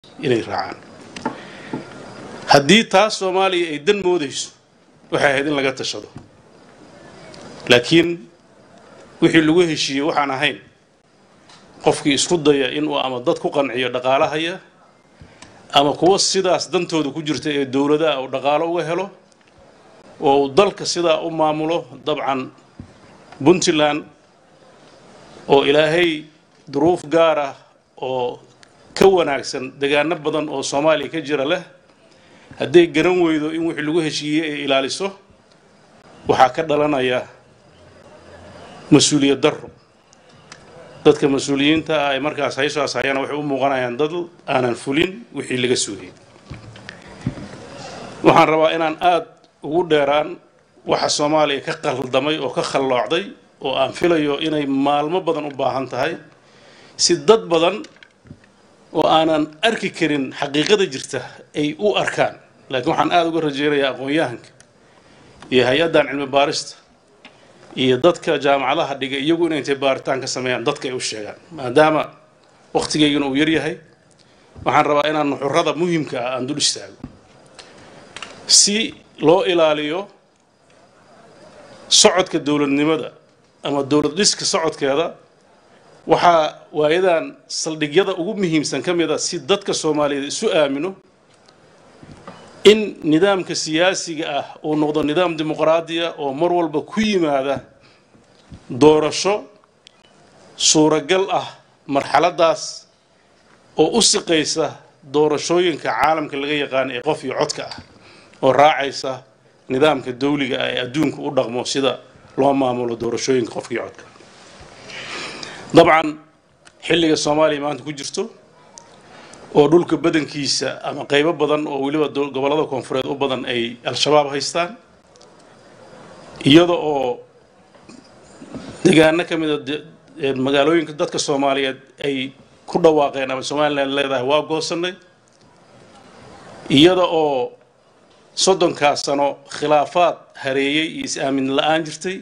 inay raacaan haddii taas soomaaliya ay dan moodayso waxay ahayd in laga tashado laakiin wixii lagu heshiiyey waxaan ahayn qofkii isku daya inuu ama dad ku qanciyo dhaqaalahaya ama kuwa sidaas dantooda ku jirta ee dowladaha uu dhaqaalo uga helo oo uu dalka sidaa u maamulo dabcan puntland oo ilaahay duruuf gaar ah oo ka wanaagsan degaano badan oo soomaaliya ka jira leh hadday garan weydo in wixii lagu heshiiyey ay ilaaliso waxaa ka dhalanaya mas-uuliyad darro dadka mas-uuliyiinta ah ay markaas haysaas hayana waxay u muuqanayaan dad aanan fulin wixii laga sugayay waxaan rabaa inaan aada ugu dheeraan waxa soomaaliya ka qaldamay oo ka khalloocday oo aan filayo inay maalmo badan u baahan tahay si dad badan oo aanan arki karin xaqiiqada jirta ay u arkaan laakiin waxaan aada uga rajeynayaa aqoon-yahanka iyo hay-addan cilmi baarista iyo dadka jaamacadaha dhiga iyagu inay intay baaritaan ka sameeyaan dadka ay u sheegaan maadaama wakhtigaygana uu yaryahay waxaan rabaa inaan nuxurada muhimka ah aan dul istaago si loo ilaaliyo socodka dowladnimada ama dowlad dhiska socodkeeda waxaa waayadan saldhigyada ugu muhiimsan ka mid a si dadka soomaaliyeed isu aamino in nidaamka siyaasiga ah uu noqdo nidaam dimuqraadiya oo mar walba ku yimaada doorasho suuragal ah marxaladaas oo u siqaysa doorashooyinka caalamka laga yaqaano ee qof iyo codka ah oo raacaysa nidaamka dawliga ah ee adduunka u dhaqmo sida loo maamulo doorashooyinka qofka iyo codka dabcan xilliga soomaaliya maanta ku jirto oo dhulka badankiisa ama qaybo badan oo weliba gobollada koonfureed u badan ay al-shabaab haystaan iyada oo degaano ka mida magaalooyinka dadka soomaaliyeed ay ku dhawaaqeen ama somalilan leedahay waa goosanay iyada oo soddonkaas sano khilaafaad hareeyey iyo is-aamin la-aan jirtay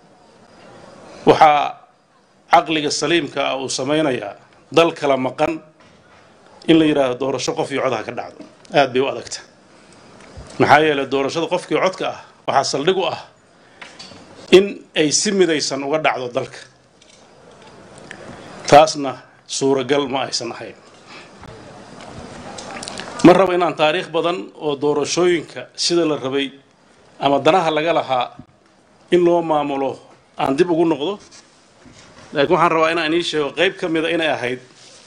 waxaa caqliga saliimka ah uu samaynayaa dal kala maqan in la yidhaahdo doorasho qof iyo codaha ka dhacdo aada bay u adagta maxaa yeelay doorashada qofkii codka ah waxaa saldhig u ah in ay si midaysan uga dhacdo dalka taasna suuragal ma aysan ahayn ma rabo inaan taariikh badan oo doorashooyinka sida la rabay ama danaha laga lahaa in loo maamulo aan dib ugu noqdo laakiin waxaan rabaa inaan ii sheego qayb ka mida inay ahayd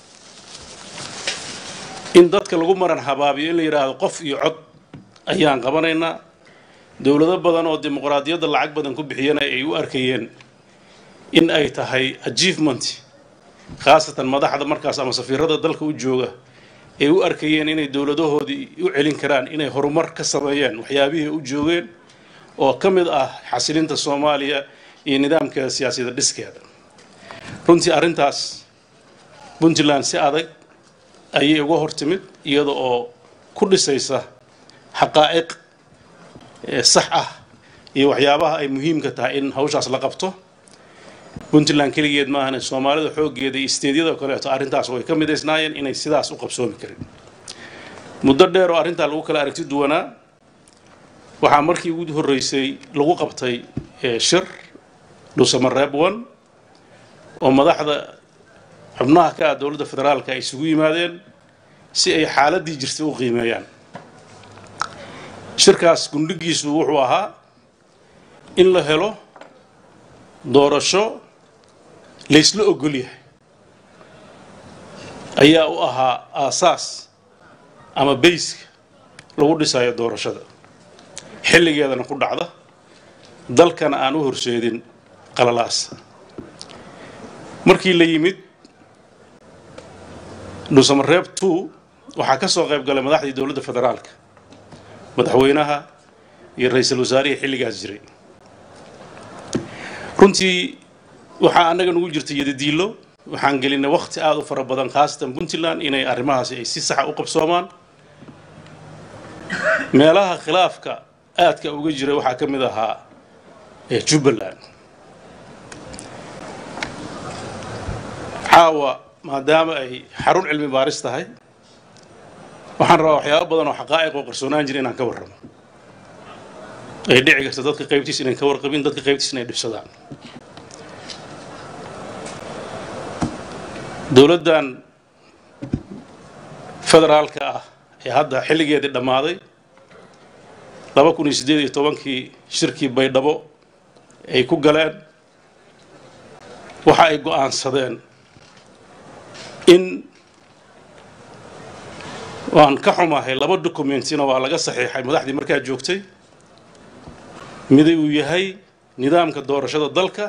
in dadka lagu maran habaabiyo in la yidhaahdo qof iyo cod ayaan qabanaynaa dowlado badan oo dimuqraadiyadda lacag badan ku bixiyana ay u arkayeen in ay tahay achievement khaasatan madaxda markaas ama safiirada dalka u jooga ay u arkayeen inay dowladahoodii u celin karaan inay horumar ka sameeyeen waxyaabihii u joogeen oo ka mid ah xasilinta soomaaliya iyo nidaamkeeda siyaasadda dhiskeeda runtii arrintaas puntland si adag ayay uga hor timid iyada oo ku dhisaysa xaqaa'iq sax ah iyo waxyaabaha ay muhiimka tahay in hawshaas la qabto puntland keligeed maahane soomaalida xooggeeda iyo isteedyada kaleeto arrintaas way ka midaysnaayeen inay sidaas u qabsoomi karin muddo dheer oo arrintaa lagu kala aragti duwanaa waxaa markii ugu horreysay lagu qabtay shir dhuusamareeb one oo madaxda xubnaha ka ah dowladda federaalka ay isugu yimaadeen si ay xaaladdii jirtay u qiimeeyaan shirkaas gundhigiisu wuxuu ahaa in la helo doorasho laysla ogol yahay ayaa u ahaa aasaas ama bayska lagu dhisayo doorashada xilligeedana ku dhacda dalkana aan u horseedin qalalaas markii la yimid dhuusamareeb two waxaa ka soo qayb galay madaxdii dowladda federaalka madaxweynaha iyo ra-iisul wasaarihii xilligaas jiray runtii waxaa annaga nugu jirta yadadiilo waxaan gelinay wakhti aada u fara badan khaasatan puntland inay arrimahaasi ay si saxa u qabsoomaan meelaha khilaafka aadka uga jira waxaa ka mid ahaa jubbaland caawa maadaama ay xarun cilmi baaris tahay waxaan rabaa waxyaabo badan oo xaqaa'iq oo qarsoonaan jira inaan ka warramo ay dhici karta dadka qaybtiis inayn ka warqabin dadka qaybtiis inay dhibsadaan dowladdan federaalka ah ee hadda xilligeedii dhammaaday laba kun iyo siddeed iyo tobankii shirkii baydhabo ay ku galeen waxa ay go'aansadeen in waan ka xumahay laba documentina waa laga saxiixay madaxdii markaa joogtay mida uu yahay nidaamka doorashada dalka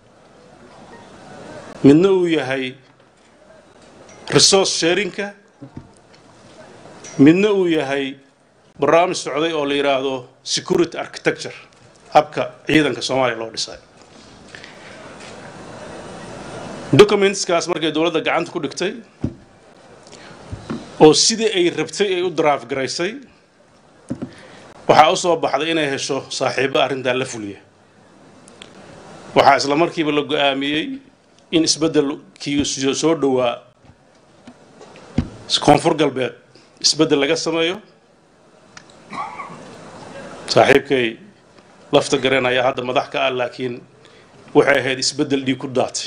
midna uu yahay resource sharinka midna uu yahay barnaamij socday oo la yidhaahdo security architecture habka ciidanka soomaaliya loo dhisay documentskaas markay dowladda gacanta ku dhigtay oo sidii ay rabtay ay u draaf garaysay waxaa u soo baxday inay hesho saaxiibo arrintaa la fuliya waxaa isla markiiba la go-aamiyey in isbeddelkii soo dhowaa koonfur galbeed isbeddel laga sameeyo saaxiibkay lafta gareen ayaa hadda madax ka ah laakiin waxay ahayd isbeddel dhiig ku daatay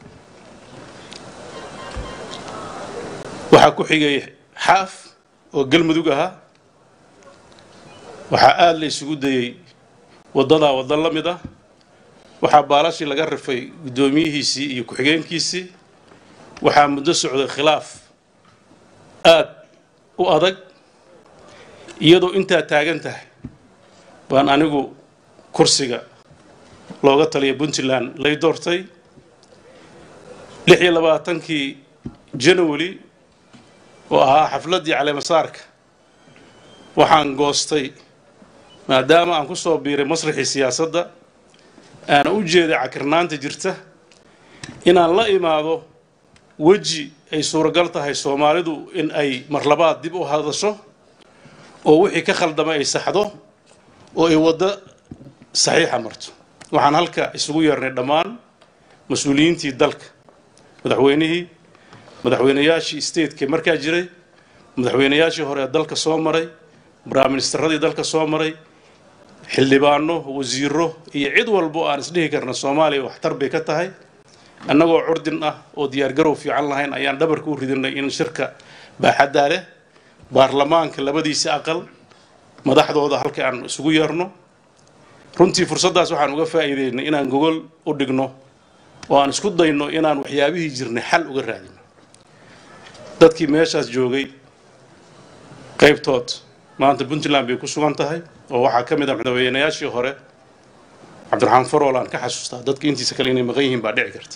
waxaa ku xigay xaaf oo galmudug ahaa waxaa aada la isugu dayey waddadaa waddo la mid ah waxaa baalashii laga rifay guddoomiyihiisii iyo ku-xigeenkiisii waxaa muddo socday khilaaf aad u adag iyadoo intaa taagan tahay baan anigu kursiga looga taliya puntland lay doortay lix iyo labaatankii january oo ahaa xafladdii caleemasaarka waxaan goostay maadaama aan ku soo biiray masraxii siyaasadda aana u jeeday cakirnaanta jirta inaan la imaado weji ay suuragal tahay soomaalidu in ay marlabaad dib u hadasho oo wixii ka khaldama ay saxdo oo ay waddo saxiixa marto waxaan halka isugu yeernay dhammaan mas-uuliyiintii dalka madaxweynihii madaxweynayaashii stateka markaa jiray madaxweynayaashii hore ee dalka soo maray baraministeradii dalka soo maray xildhibaano wasiiro iyo cid walbo aan isdhihi karna soomaaliya waxtar bay ka tahay annagoo curdin ah oo diyaargarow fiican lahayn ayaan dhabarka u ridinay in shirka baaxaddaa leh baarlamaanka labadiisa aqal madaxdooda halka aan isugu yeerno runtii fursaddaas waxaan uga faa'iideynay inaan gogol u dhigno oo aan isku dayno inaan waxyaabihii jirnay xal uga raadino dadkii meeshaas joogay qaybtood maanta puntland bay ku sugan tahay oo waxaa ka mid ah madaxweynayaashii hore cabdiraxmaan farool aan ka xasuustaa dadka intiisa kale inay maqan yihiin baa dhici karta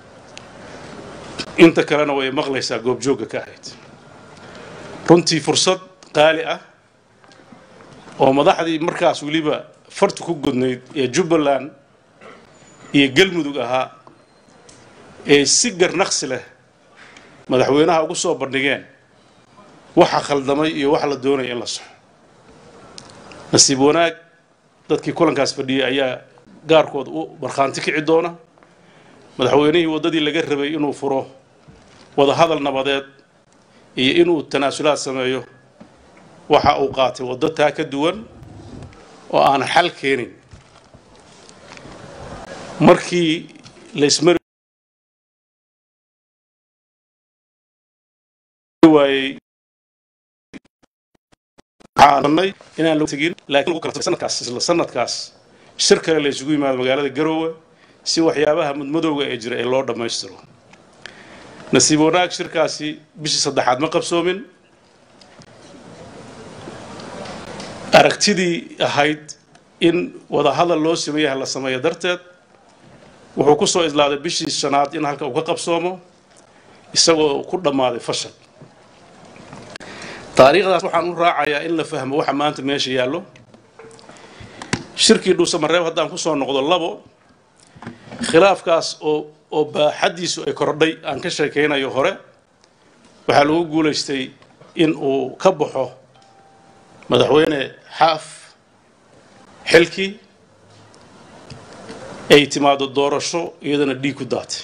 inta kalena way maqlaysaa goobjoogga ka ahayd runtii fursad qaali ah oo madaxdii markaas weliba fartu ku gudnayd ee jubbaland iyo galmudug ahaa ee si garnaqsi leh madaxweynaha ugu soo bandhigeen waxa khaldamay iyo waxa la doonaya in la soxo nasiib wanaag dadkii kulankaas fadhiyey ayaa gaarkooda u markhaanti kici doona madaxweynihii waddadii laga rabay inuu furo wadahadal nabadeed iyo inuu tanaasulaad sameeyo waxa uu qaatay waddo taa ka duwan oo aan xal keenin markii laysmari waayey waxaanay inaan lagu tegin laakiin lagu kala sanadkaas isla sanadkaas shir kale la isugu yimaado magaalada garoowe si waxyaabaha mudmadowga ee jira ee loo dhammaystiro nasiib wanaag shirkaasi bishii saddexaad ma qabsoomin aragtidii ahayd in wadahadal loo sameeyaha la sameeyo darteed wuxuu ku soo islaaday bishii shanaad in halka uu ka qabsoomo isagoo ku dhammaaday fashal taariikhdaas waxaan u raacayaa in la fahmo waxa maanta meesha yaallo shirkii dhuusamareeb haddaan ku soo noqdo labo khilaafkaas oo oo baaxaddiisu ay kordhay aan ka sheekaynayo hore waxaa lagu guulaystay in uu ka baxo madaxweyne xaaf xilkii ay timaado doorasho iyadana dhiig ku daatay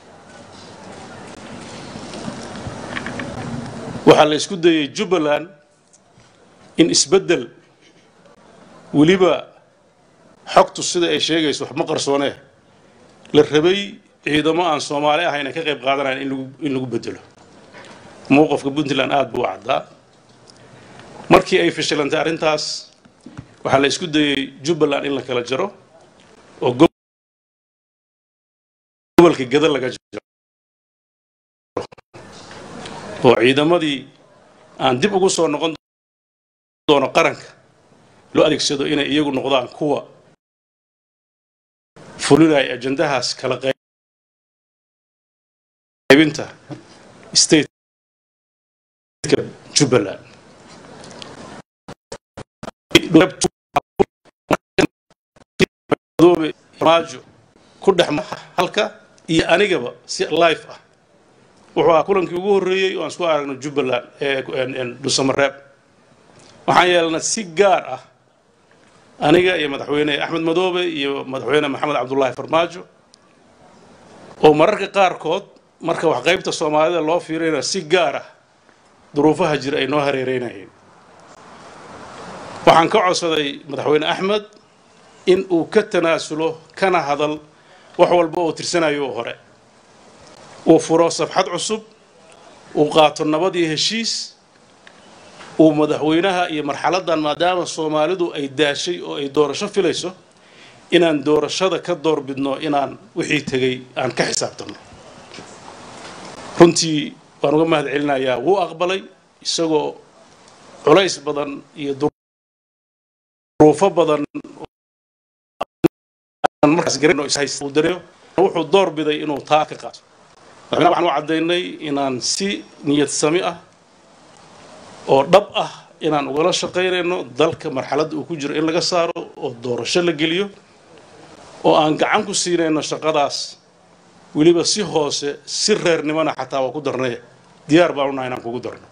waxaa la isku dayey jubbaland in isbeddel weliba xogtu sida ay sheegayso wax ma qarsoonee la rabay ciidamo aan soomaali ahayn ay ka qayb qaadanayan in lagu in lagu bedelo mowqafka puntland aada buu u caddaa markii ay fashilantay arrintaas waxaa la isku dayey jubbaland in la kala jaro oo gobolka gada laga jaro oo ciidamadii aan dib ugu soo noqon doono qaranka loo adeegsado inay iyagu noqdaan kuwa fulinaya ajandahaas kala qaybinta stateka jubbaland maajo ku dhex halka iyo anigaba si life ah wuxuu ahaa kulankii ugu horreeyey oo aan isku aragno jubbaland ee dhusamareeb waxaan yeelnay si gaar ah aniga iyo madaxweyne axmed madoobe iyo madaxweyne maxamed cabdullaahi farmaajo oo mararka qaarkood marka wax qaybta soomaalida loo fiirina si gaar ah duruufaha jira ay noo hareereynayeen waxaan ka codsaday madaxweyne axmed in uu ka tanaasulo kana hadal wax walba oo tirsanayo oo hore uu furo safxad cusub uu qaato nabad iyo heshiis uu madaxweynaha iyo marxaladdan maadaama soomaalidu ay daashay oo ay doorasho filayso inaan doorashada ka doorbidno inaan wixii tegey aan ka xisaabtanno runtii waan uga mahad celinayaa wuu aqbalay isagoo culays badan iyo duruufo badan wuxuu door biday inuu taa ka qaato madaxweynaha waxaan u caddaynay inaan si niyad sami ah oo dhab ah inaan ugala shaqaynayno dalka marxaladda uu ku jiro in laga saaro oo doorasho la geliyo oo aan gacan ku siinayno shaqadaas weliba si hoose si reernimona xataa waa ku darnay diyaar baan unahay inaan kugu darno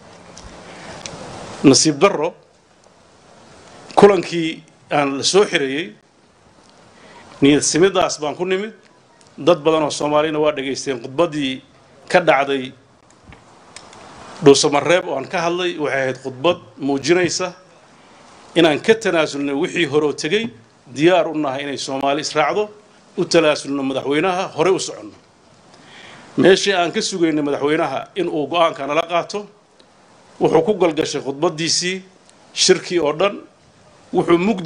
nasiib darro kulankii aan la soo xirayey niyad simidaas baan ku nimid dad badan oo soomaalina waa dhegaysteen khudbaddii ka dhacday dhuusamareeb oo aan ka hadlay waxay ahayd khudbad muujinaysa inaan ka tanaasulnay wixii horoo tegey diyaar u nahay inay soomaali israacdo u talaasulno madaxweynaha hore u soconno meeshii aan ka sugaynay madaxweynaha in uu go-aanka nala qaato wuxuu ku galgashay khudbaddiisii shirkii oo dhan wuxuu mugdi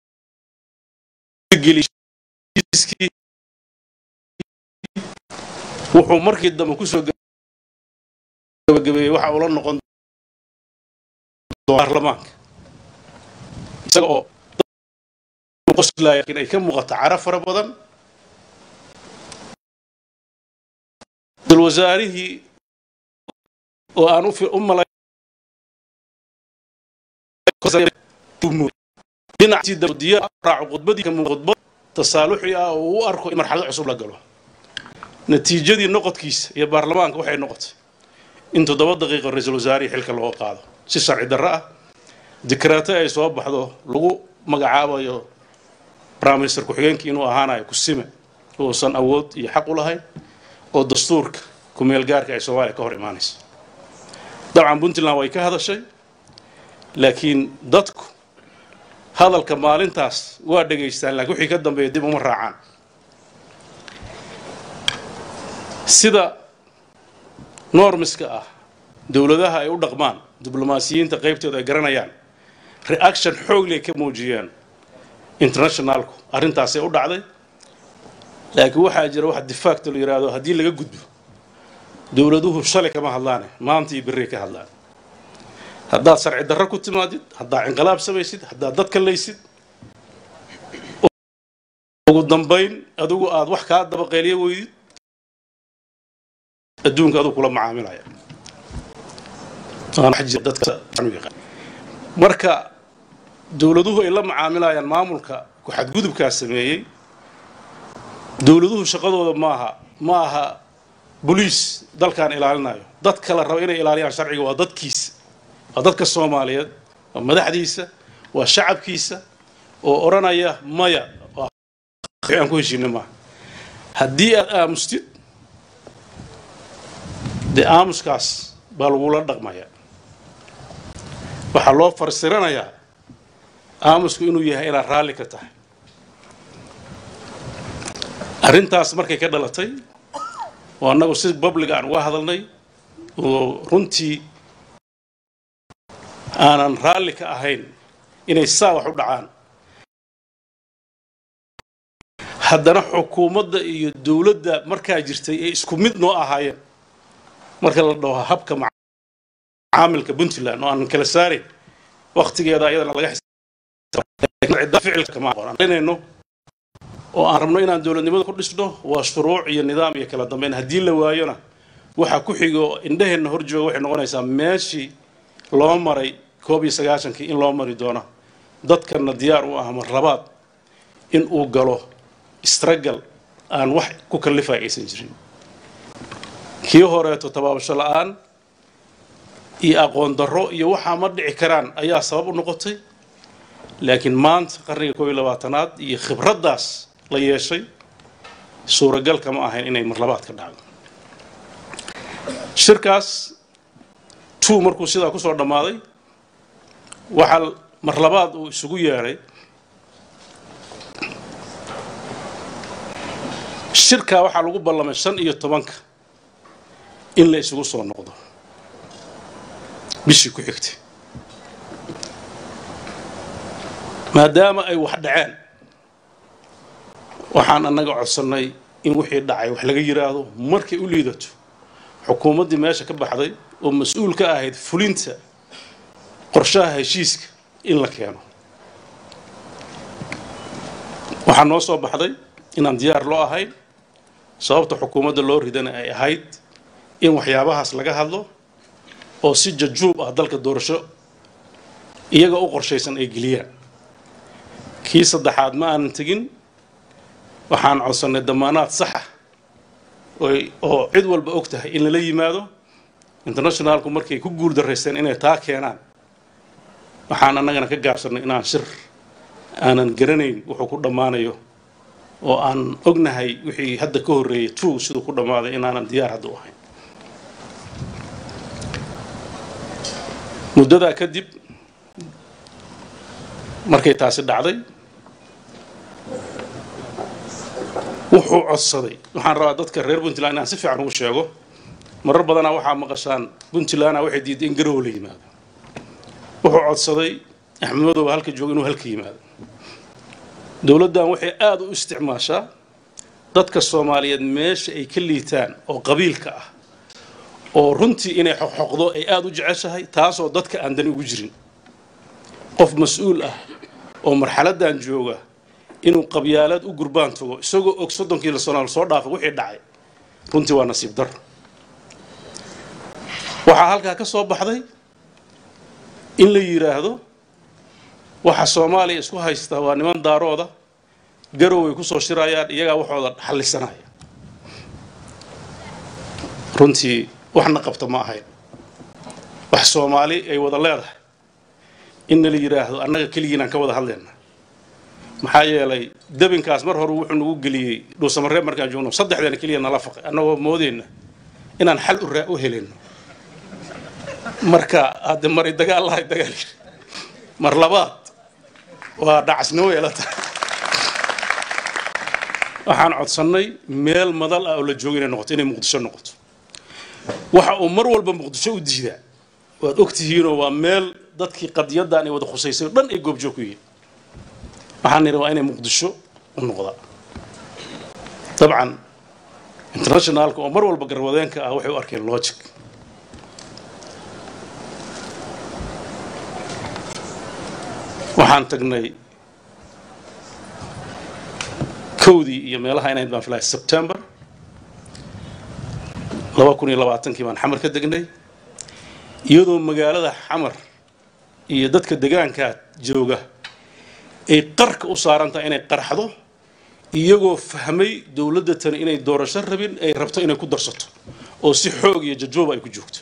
wuxuu markii dambe kusoo gabagabeeyey waxa ula noqon baarlamaanka isaga oo qoslaya in ay ka muuqato cara fara badan wasaarihii oo aan u malay dhinacii diyaar raaco khudbadii khudbad tasaaluxi ah oo u arko in marxalad cusub la galo natiijadii noqodkiisa iyo baarlamaanka waxay noqotay in toddoba daqiiqo ra-iisul wasaarihii xilka looga qaado si sharci darro ah dikraato ay soo baxdo lagu magacaabayo briminister ku-xigeenkii inuu ahaanayo kusime uusan awood iyo xaq u lahayn oo dastuurka kumeel gaarka ay soomaaliya ka hor imaanayso dabcan puntland way ka hadashay laakiin dadku hadalka maalintaas waa dhegaystaan laakiin wixii ka dambeeya dib uma raacaan sida normiska ah dowladaha ay u dhaqmaan diblomaasiyiinta qaybtooda ay garanayaan reaction xoogley ka muujiyeen internationalku arrintaasay u dhacday laakiin waxaa jira wax difaacto la yidhaahdo haddii laga gudbo dowladuhu shalay kama hadlaane maanta iyo berri ka hadlaan haddaad sharci darro ku timaadid haddaad inqilaab samaysid haddaad dad kalaysid ugu dambayn adigu aad wax kaa dabaqeeliyo weydid adduunka aduu kula macaamilaya marka dowladuhu ay la macaamilayaan maamulka ku-xadgudubkaas sameeyey dowladuhu shaqadooda maaha ma aha boliis dalkaan ilaalinayo dad kala raba inay ilaaliyaan sharciga waa dadkiisa waa dadka soomaaliyeed waa madaxdiisa waa shacabkiisa oo odhanaya maya aan ku heshiina maaha haddii aad aamustid dee aamuskaas baa lagula dhaqmaya waxaa loo farsiranayaa aamusku inuu yahay inaad raalli ka tahay arrintaas markay ka dhalatay oo annagu si public aan uga hadalnay oo runtii aanan raalli ka ahayn inay saa wax u dhacaan haddana xukuumadda iyo dowladda markaa jirtay ay isku mid noo ahaayeen marka la dhaho habka macaamilka puntland oo aanan kala saarayn waktigeeda ayadana laga ficilkaanayno oo aan rabno inaan dowladnimada ku dhisno waa shuruuc iyo nidaam iyo kala dambeyn haddii la waayona waxaa ku xigo indhaheenna hor jooga waxay noqonaysaa meeshii loo maray koob iyo sagaashankii in loo mari doono dadkana diyaar u ah marlabaad in uu galo istragal aan wax ku kallifay aysan jirin kii horeeto tabaabasho la-aan iyo aqoon darro iyo waxaa ma dhici karaan ayaa sabab u noqotay laakiin maanta qarniga koob iyo labaatanaad iyo khibraddaas la yeeshay suuragal kama ahayn inay marlabaad ka dhacdo shirkaas two markuu sidaa kusoo dhammaaday waxaa marlabaad uu isugu yeedhay shirkaa waxaa lagu ballamay shan iyo tobanka in la isugu soo noqdo bishii ku xigtay maadaama ay wax dhaceen waxaan annaga codsannay in wixii dhacay wax laga yidhaahdo markay u liidato xukuumaddii meesha ka baxday oo mas-uul ka ahayd fulinta qorshaha heshiiska in la keeno waxaa noo soo baxday inaan diyaar loo ahayn sababta xukuumadda loo ridana ay ahayd in waxyaabahaas laga hadlo oo si jajuub ah dalka doorasho iyaga u qorshaysan ay geliyaan kii saddexaad ma aanan tegin waxaan codsannay damaanaad saxa oo cid walba og tahay in lala yimaado internationalku markay ku guul daraysteen inay taa keenaan waxaan annagana ka gaabsannay inaan shir aanan garanayn wuxuu ku dhammaanayo oo aan ognahay wixii hadda ka horreeyay two siduu ku dhammaaday inaanan diyaar hadda u ahayn muddadaa kadib markay taasi dhacday wuxuu codsaday waxaan rabaa dadka reer puntland inaan si fiican ugu sheego marar badanaa waxaa maqashaan puntlandna waxay diiday in garow la yimaado wuxuu codsaday axmed madow halka jooga inuu halka yimaado dowladdan waxay aada u isticmaashaa dadka soomaaliyeed meesha ay ka liitaan oo qabiilka ah oo runtii inay xoqxoqdo ay aada u jeceshahay taasoo dadka aan dani ugu jirin qof mas-uul ah oo marxaladdan jooga inuu qabyaalaad u gurbaan tago isagoo og soddonkii sano soo dhaafa wixii dhacay runtii waa nasiib dar waxaa halkaa ka soo baxday in la yidhaahdo waxa soomaaliya isku haysta waa niman daarooda garow ay ku soo shirayaan iyagaa waxooda xallisanaya runtii waxna qabta ma ahayn wax soomaali ay wada leedahay inna la yidhaahdo annaga keligiinaan ka wada hadlayna maxaa yeelay dabinkaas mar hore wuxuu nagu geliyey dhuusamareeb markaan joogno saddexdeena keliya nala faqay annagoo moodeyna inaan xal u helayno marka hadde maray dagaal lahay dagaal mar labaad waa dhacasnimo yeelata waxaan codsannay meel madal ah oo la joogo inay noqoto inay muqdisho noqoto waxa uu mar walba muqdisho u diidaa waad ogtihiinoo waa meel dadkii qadiyaddan ay wada khusaysay o dhan ay goobjoog ku yihiin waxaan nidhi waa inay muqdisho u noqdaa dabcan internationalka oo mar walba garwadeenka ah waxay u arkeen logic waxaan tagnay kowdii iyo meelaha inayd baan filaya sebtember laba kun iyo labaatankii baan xamar ka degnay iyadoo magaalada xamar iyo dadka degaankaa jooga ay qarka u saaran tahay inay qarxdo iyagoo fahmay dowladda tani inay doorasho rabin ay rabto inay ku darsato oo si xoog iyo jajooba ay ku joogto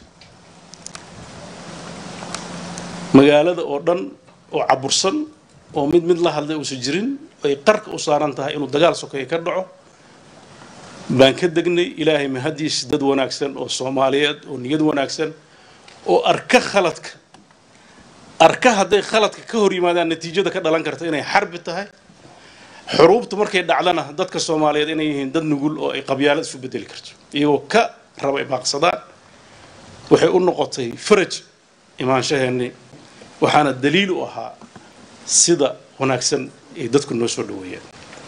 magaalada oo dhan oo cabursan oo mid mid la hadlay uusan jirin ay qarka u saaran tahay inuu dagaal sokeeye ka dhaco baan ka degnay ilaahay mahadiis dad wanaagsan oo soomaaliyeed oo niyad wanaagsan oo arka khaladka arka hadday khaladka ka hor yimaadaan natiijada ka dhalan karta inay xarbi tahay xuruubtu markay dhacdana dadka soomaaliyeed inay yihiin dad nugul oo ay qabyaalad isu bedeli karto iyagoo ka raba imaaqsadaan waxay u noqotay faraj imaanshaheennii waxaana daliil u ahaa sida wanaagsan ay dadku noo soo dhaweeyeen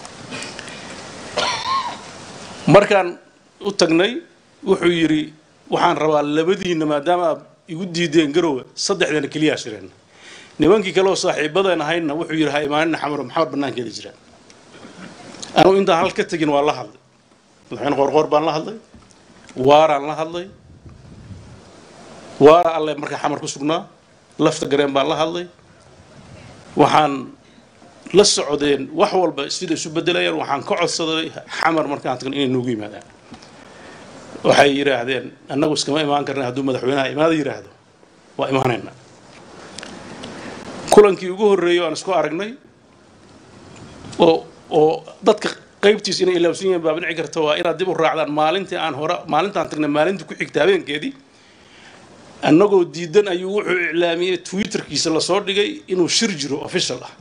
markaan u tagnay wuxuu yidhi waxaan rabaa labadiinna maadaama aad igu diideen garowe saddexdeena keliyaa shireen nimankii kale oo saaxiibadeen ahaydna wuxuu yidhi ha imaanina xamaro maxamed bannaankeeda jiraan anugu intaan hal ka tegin waa la hadlay madaxweyne qoorqoor baan la hadlay waaraan la hadlay waara alle markaa xamar ku sugnaa lafta gareen baan la hadlay waxaan la socdeen wax walba sida isu bedelayaan waxaan ka codsaday xamar markaan tagno inay noogu yimaadaan waxay yidhaahdeen annagu iskama imaan karna hadduu madaxweynaha imaada yidhaahdo waa imaanaynaa kulankii ugu horreeyay aan isku aragnay oo oo dadka qaybtiis inay ilaawsan yihiin baa dhici karta waa inaad dib u raacdaan maalintii aan hore maalintaan tagnay maalintii ku xigta habeenkeedii annagoo diidan ayuu wuxuu iclaamiyey twitterkiisa lasoo dhigay inuu shir jiro official ah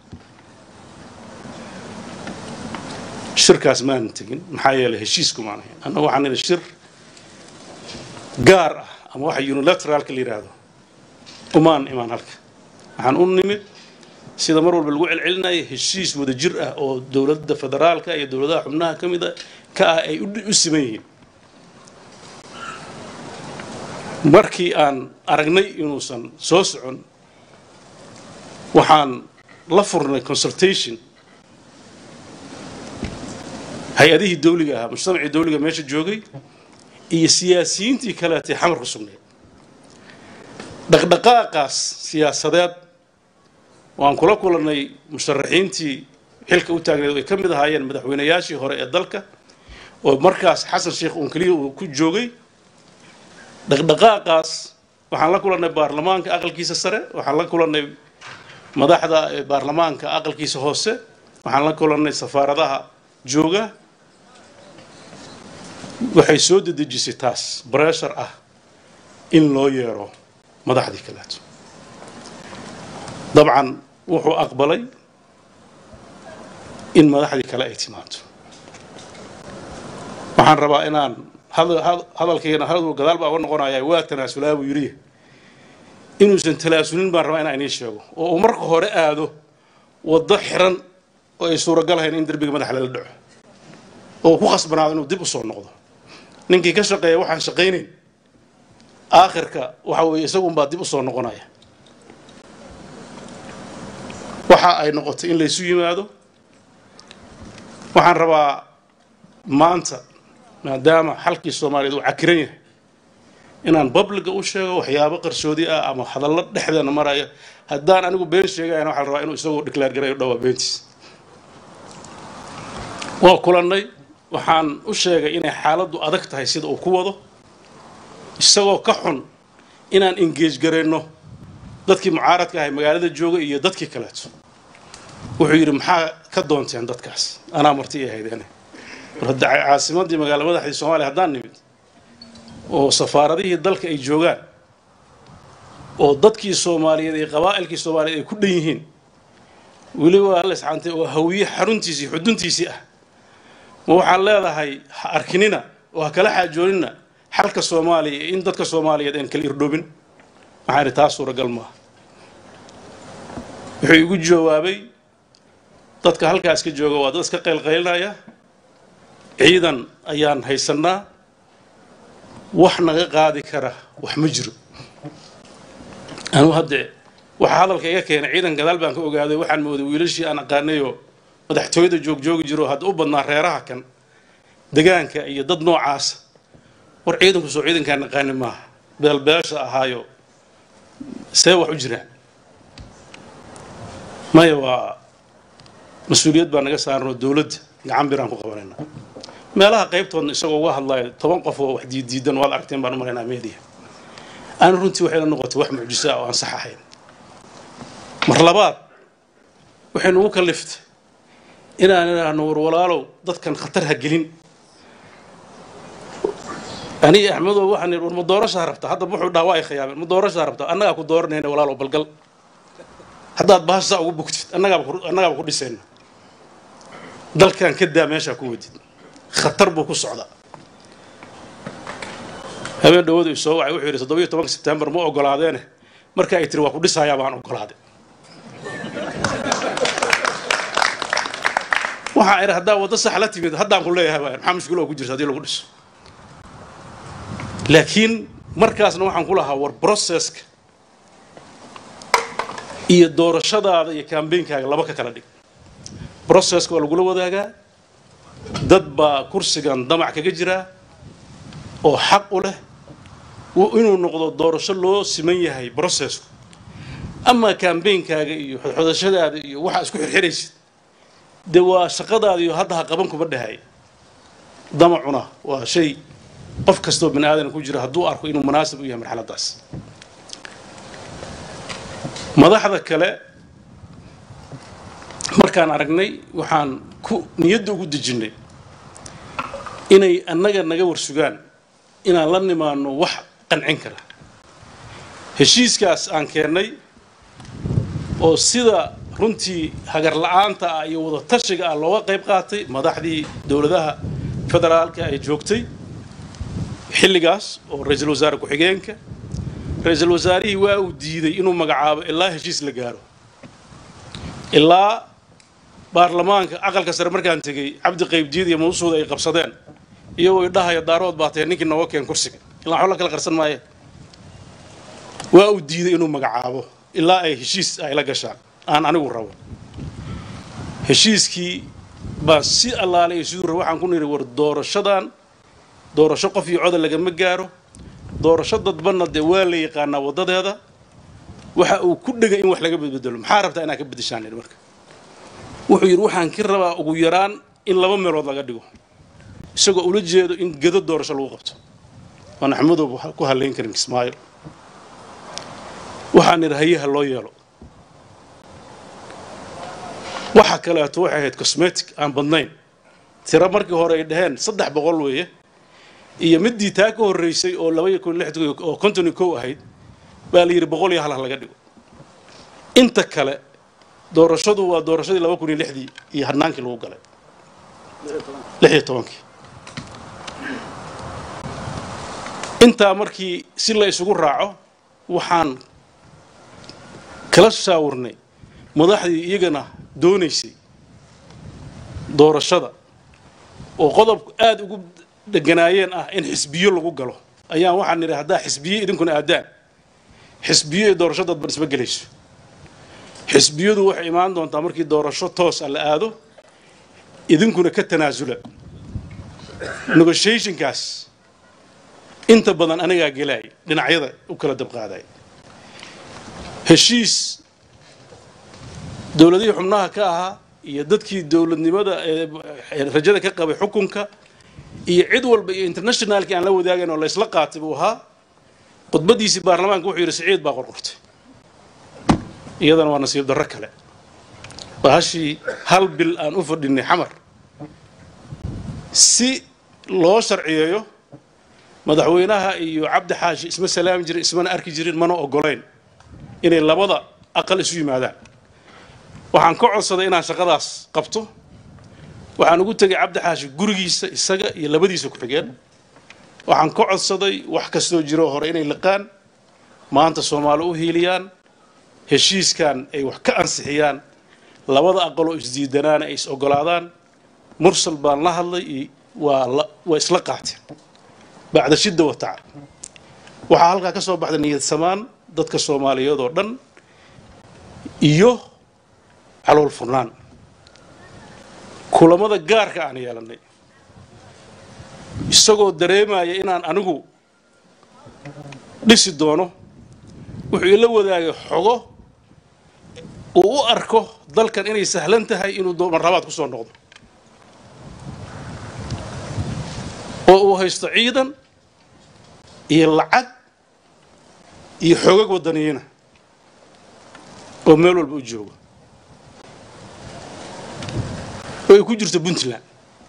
shirkaas maanan tegin maxaa yeelay heshiisku maan ahayn annagu waxaan nidhi shir gaar ah ama waxa unilateraalka la yidhaahdo umaan imaan halka waxaan u nimid sida mar walba lagu celcelinaya heshiis wada jir ah oo dowladda federaalka iyo dowladaha xubnaha ka mida ka ah ay u siman yihiin markii aan aragnay inuusan soo socon waxaan la furnay consultation hay-adihii dawliga ahaa mujtamacii dawliga meesha joogay iyo siyaasiyiintii kaleetay xamar ku sugnayd dhaqdhaqaaqaas siyaasadeed waan kula kulannay musharaxiintii xilka u taagneed ay ka mid ahaayeen madaxweynayaashii hore ee dalka oo markaas xasan sheekh uun keliya uu ku joogay dhaqdhaqaaqaas waxaan la kulannay baarlamaanka aqalkiisa sare waxaan la kulannay madaxda baarlamaanka aqalkiisa hoose waxaan la kulannay safaaradaha jooga waxay soo dedejisay taas breshar ah in loo yeero madaxdii kaleeto dabcan wuxuu aqbalay in madaxdii kale ay timaado waxaan rabaa inaan hadalkayna haduu gadaal baa uga noqonayaa waa tanaasulaa buu yidhi inuusan talaasulin baan rabaa inaan inii sheego oo uu marka hore aado waddo xiran oo ay suuragal ahayn in derbiga madaxa lala dhaco oo ku khasbanaado inuu dib u soo noqdo ninkii ka shaqeeya waxaan shaqaynayn aakhirka waxa weeye isagunbaa dib u soo noqonaya waxa ay noqotay in laysu yimaado waxaan rabaa maanta maadaama xalkii soomaaliyeed uu cakiran yahay inaan babliga u sheego waxyaabo qarsoodi ah ama hadallo dhexdeena maraya haddaan anigu been sheegayana waxaan rabaa inuu isagoo declaar garayo dhowaa beentiis waa kulannay waxaan u sheegay inay xaaladdu adag tahay sida uu ku wado isagoo ka xun inaan engeej garayno dadkii mucaaradka ahay magaalada joogay iyo dadkii kaleeto wuxuu yidhi maxaa ka doonteen dadkaas anaa marti i ahaydeen mar hadda caasimadii magaala madaxdii soomaaliya haddaan nimid oo safaaradihii dalka ay joogaan oo dadkii soomaaliyeed iyo qabaa'ilkii soomaaliyeed ay ku dhan yihiin weliba halesxantay oo hawiye xaruntiisii xuduntiisii ah ma waxaad leedahay ha arkinina oo ha kala xaajoonina xalka soomaaliya iyo in dadka soomaaliyeed aan kala irdhoobin waxaan idhi taas suuragal maaha wuxuu igu jawaabay dadka halkaas ka jooga waa dad iska qaylqaylinaya ciidan ayaan haysannaa wax naga qaadi kara wax ma jiro anuu haddee waxaa hadalka iga keenay ciidan gadaal baan ka ogaaday waxaan mooday wiilashii aan aqaanayoo madaxtooyada joogjoogi jiro hadda u badnaa reeraha kan degaanka iyo dad noocaasa war ciidanku soo ciidankaan naqaani maaha beelbeesha ahaayo see wax u jiraan maya waa mas-uuliyad baa naga saaranoo dowladda gacan biraan ku qabanayna meelaha qaybtoodna isagoo uga hadlayo toban qof oo wax diiddiidan waad aragteen baan u malaynaa media aan runtii waxayna noqotay wax mucjiso ah oo aan sax ahayn mar labaad waxay nugu kalliftay inaan idhaahno war walaalow dadkan khatar ha gelin aniga axmedow waxaan idhi war ma doorashaa rabtaa hadda wuxuu dhaha waa ay khiyaameen ma doorashaa rabtaa annagaa ku dooranayna walaalow balgal haddaad bahashaa ugu bugtid annagaaba ku- annagaaba ku dhisayna dalkan ka daa meeshaa ku wadid khatar buu ku socdaa habeen dhawadu i soo wacay wuxuu yidhi toddobiyo tobanka sebtembar ma ogolaadeene marka ay tiri waa ku dhisayaa baan ogolaaday waxaa idhi haddaa waddo sax la timid haddaan ku leeyahay waay maxaa mushkilo oo ku jirta haddii lagu dhiso laakiin markaasna waxaan ku lahaa war processka iyo doorashadaada iyo kambeynkaaga laba ka kala dhig processka waa lagula wadaagaa dad baa kursigan damac kaga jiraa oo xaq u leh w- inuu noqdo doorasho loo siman yahay processku ama kambeynkaaga iyo xodxodashadaada iyo waxaa isku xirxiraysid dee waa shaqadaada iyo hadda ha qaban kuma dhahay damacuna waa shay qof kastoo bani aadan ku jira hadduu arko inuu munaasib u yahay marxaladaas madaxda kale markaan aragnay waxaan ku niyadda ugu dejinnay inay annaga naga warsugaan inaan la nimaano wax qancin kara heshiiskaas aan keennay oo sida runtii hagar la'aanta ah iyo wada tashiga ah looga qayb qaatay madaxdii dowladaha federaalka ay joogtay xilligaas oo ra-iisul wasaare ku-xigeenka ra-iisul wasaarihii waa uu diiday inuu magacaabo ilaa heshiis la gaaro ilaa baarlamaanka aqalka sare markaan tegey cabdi qaybdiid iyo mawsuud ay qabsadeen iyagoo idhahaya daarood baa tahay ninkii nooga keen kursiga ilaa waxba la kala qarsan maaye waa uu diiday inuu magacaabo ilaa ay heshiis ay la gashaan aan anigu rabo heshiiskii baan si allaale iyo siduu rabo waxaan ku nidhi war doorashadan doorasho qof iyo coda lagama gaaro doorasho dadbanna dee waa la yaqaanaa waddadeeda waxa uu ku dhegay in wax laga bedbedelo maxaa rabtaa inaad ka bedeshaan idhi marka wuxuu yidhi waxaan ka rabaa ugu yaraan in laba meelood laga dhigo isagoo ula jeedo in gedo doorasho lagu qabto waan axmedow ku halayn karin kismaayo waxaan idhi hayaha loo yeelo waxa kaleeto waxay ahayd cosmetic aan badnayn tiro markii hore ay dhaheen saddex boqol weeye iyo midii taa ka horreysay oo laba iyo kun lix oo konton iyo kow ahayd baa la yidhi boqol iyo hal ha laga dhigo inta kale doorashadu waa doorashadii laba kun iyo lixdii iyo hadnaankii lagu galay lix iyo tobankii intaa markii si la isugu raaco waxaan kala shaawurnay madaxdii iyagana doonaysay doorashada oo qodobku aada ugu dheganaayeen ah in xisbiyo lagu galo ayaan waxaan nidhi haddaa xisbiye idinkuna aadaan xisbiyo iyo doorasho dadban isma gelayso xisbiyadu waxay imaan doontaa markii doorasho toosa la aado idinkuna ka tanaasula negotiationkaas inta badan anigaa gelaay dhinacyada u kala dabqaaday heshiis dowladihii xubnaha ka ahaa iyo dadkii dowladnimada ee rajada ka qabay xukunka iyo cid walba iyo internationalkii aan la wadaagayn oo laysla qaatay buu ahaa khudbadiisii baarlamaanka wuxuu yidhi siciid baa qorqortay iyadana waa nasiib darro kale bahashii hal bil aan u fadhinay xamar si loo sharciyeeyo madaxweynaha iyo cabdi xaashi isma salaami jirin ismana arki jirin mana ogolayn inay labada aqal isu yimaadaan waxaan ka codsaday inaan shaqadaas qabto waxaan ugu tegay cabdi xaashi gurigiisa isaga iyo labadiisa ku-xigeen waxaan ka codsaday wax kastoo jiro hore inay liqaan maanta soomaali u hiiliyaan heshiiskan ay wax ka ansixiyaan labada aqaloo isdiidanaana ay is ogolaadaan mursal baan la hadlay iyo waa la waa isla qaateen bacda shidda wa tacab waxaa halkaa ka soo baxday niyad samaan dadka soomaaliyeed oo dhan iyo calool furnaan kulamada gaarka aan yeelannay isagoo dareemaya inaan anigu dhisi doono wuxuu ila wadaagay xogo uu u arko dalkan inay sahlan tahay inuu marlabaad ku soo noqdo oo uu haysto ciidan iyo lacag iyo xoogag waddaniyiina oo meel walba u jooga oo ay ku jirto puntland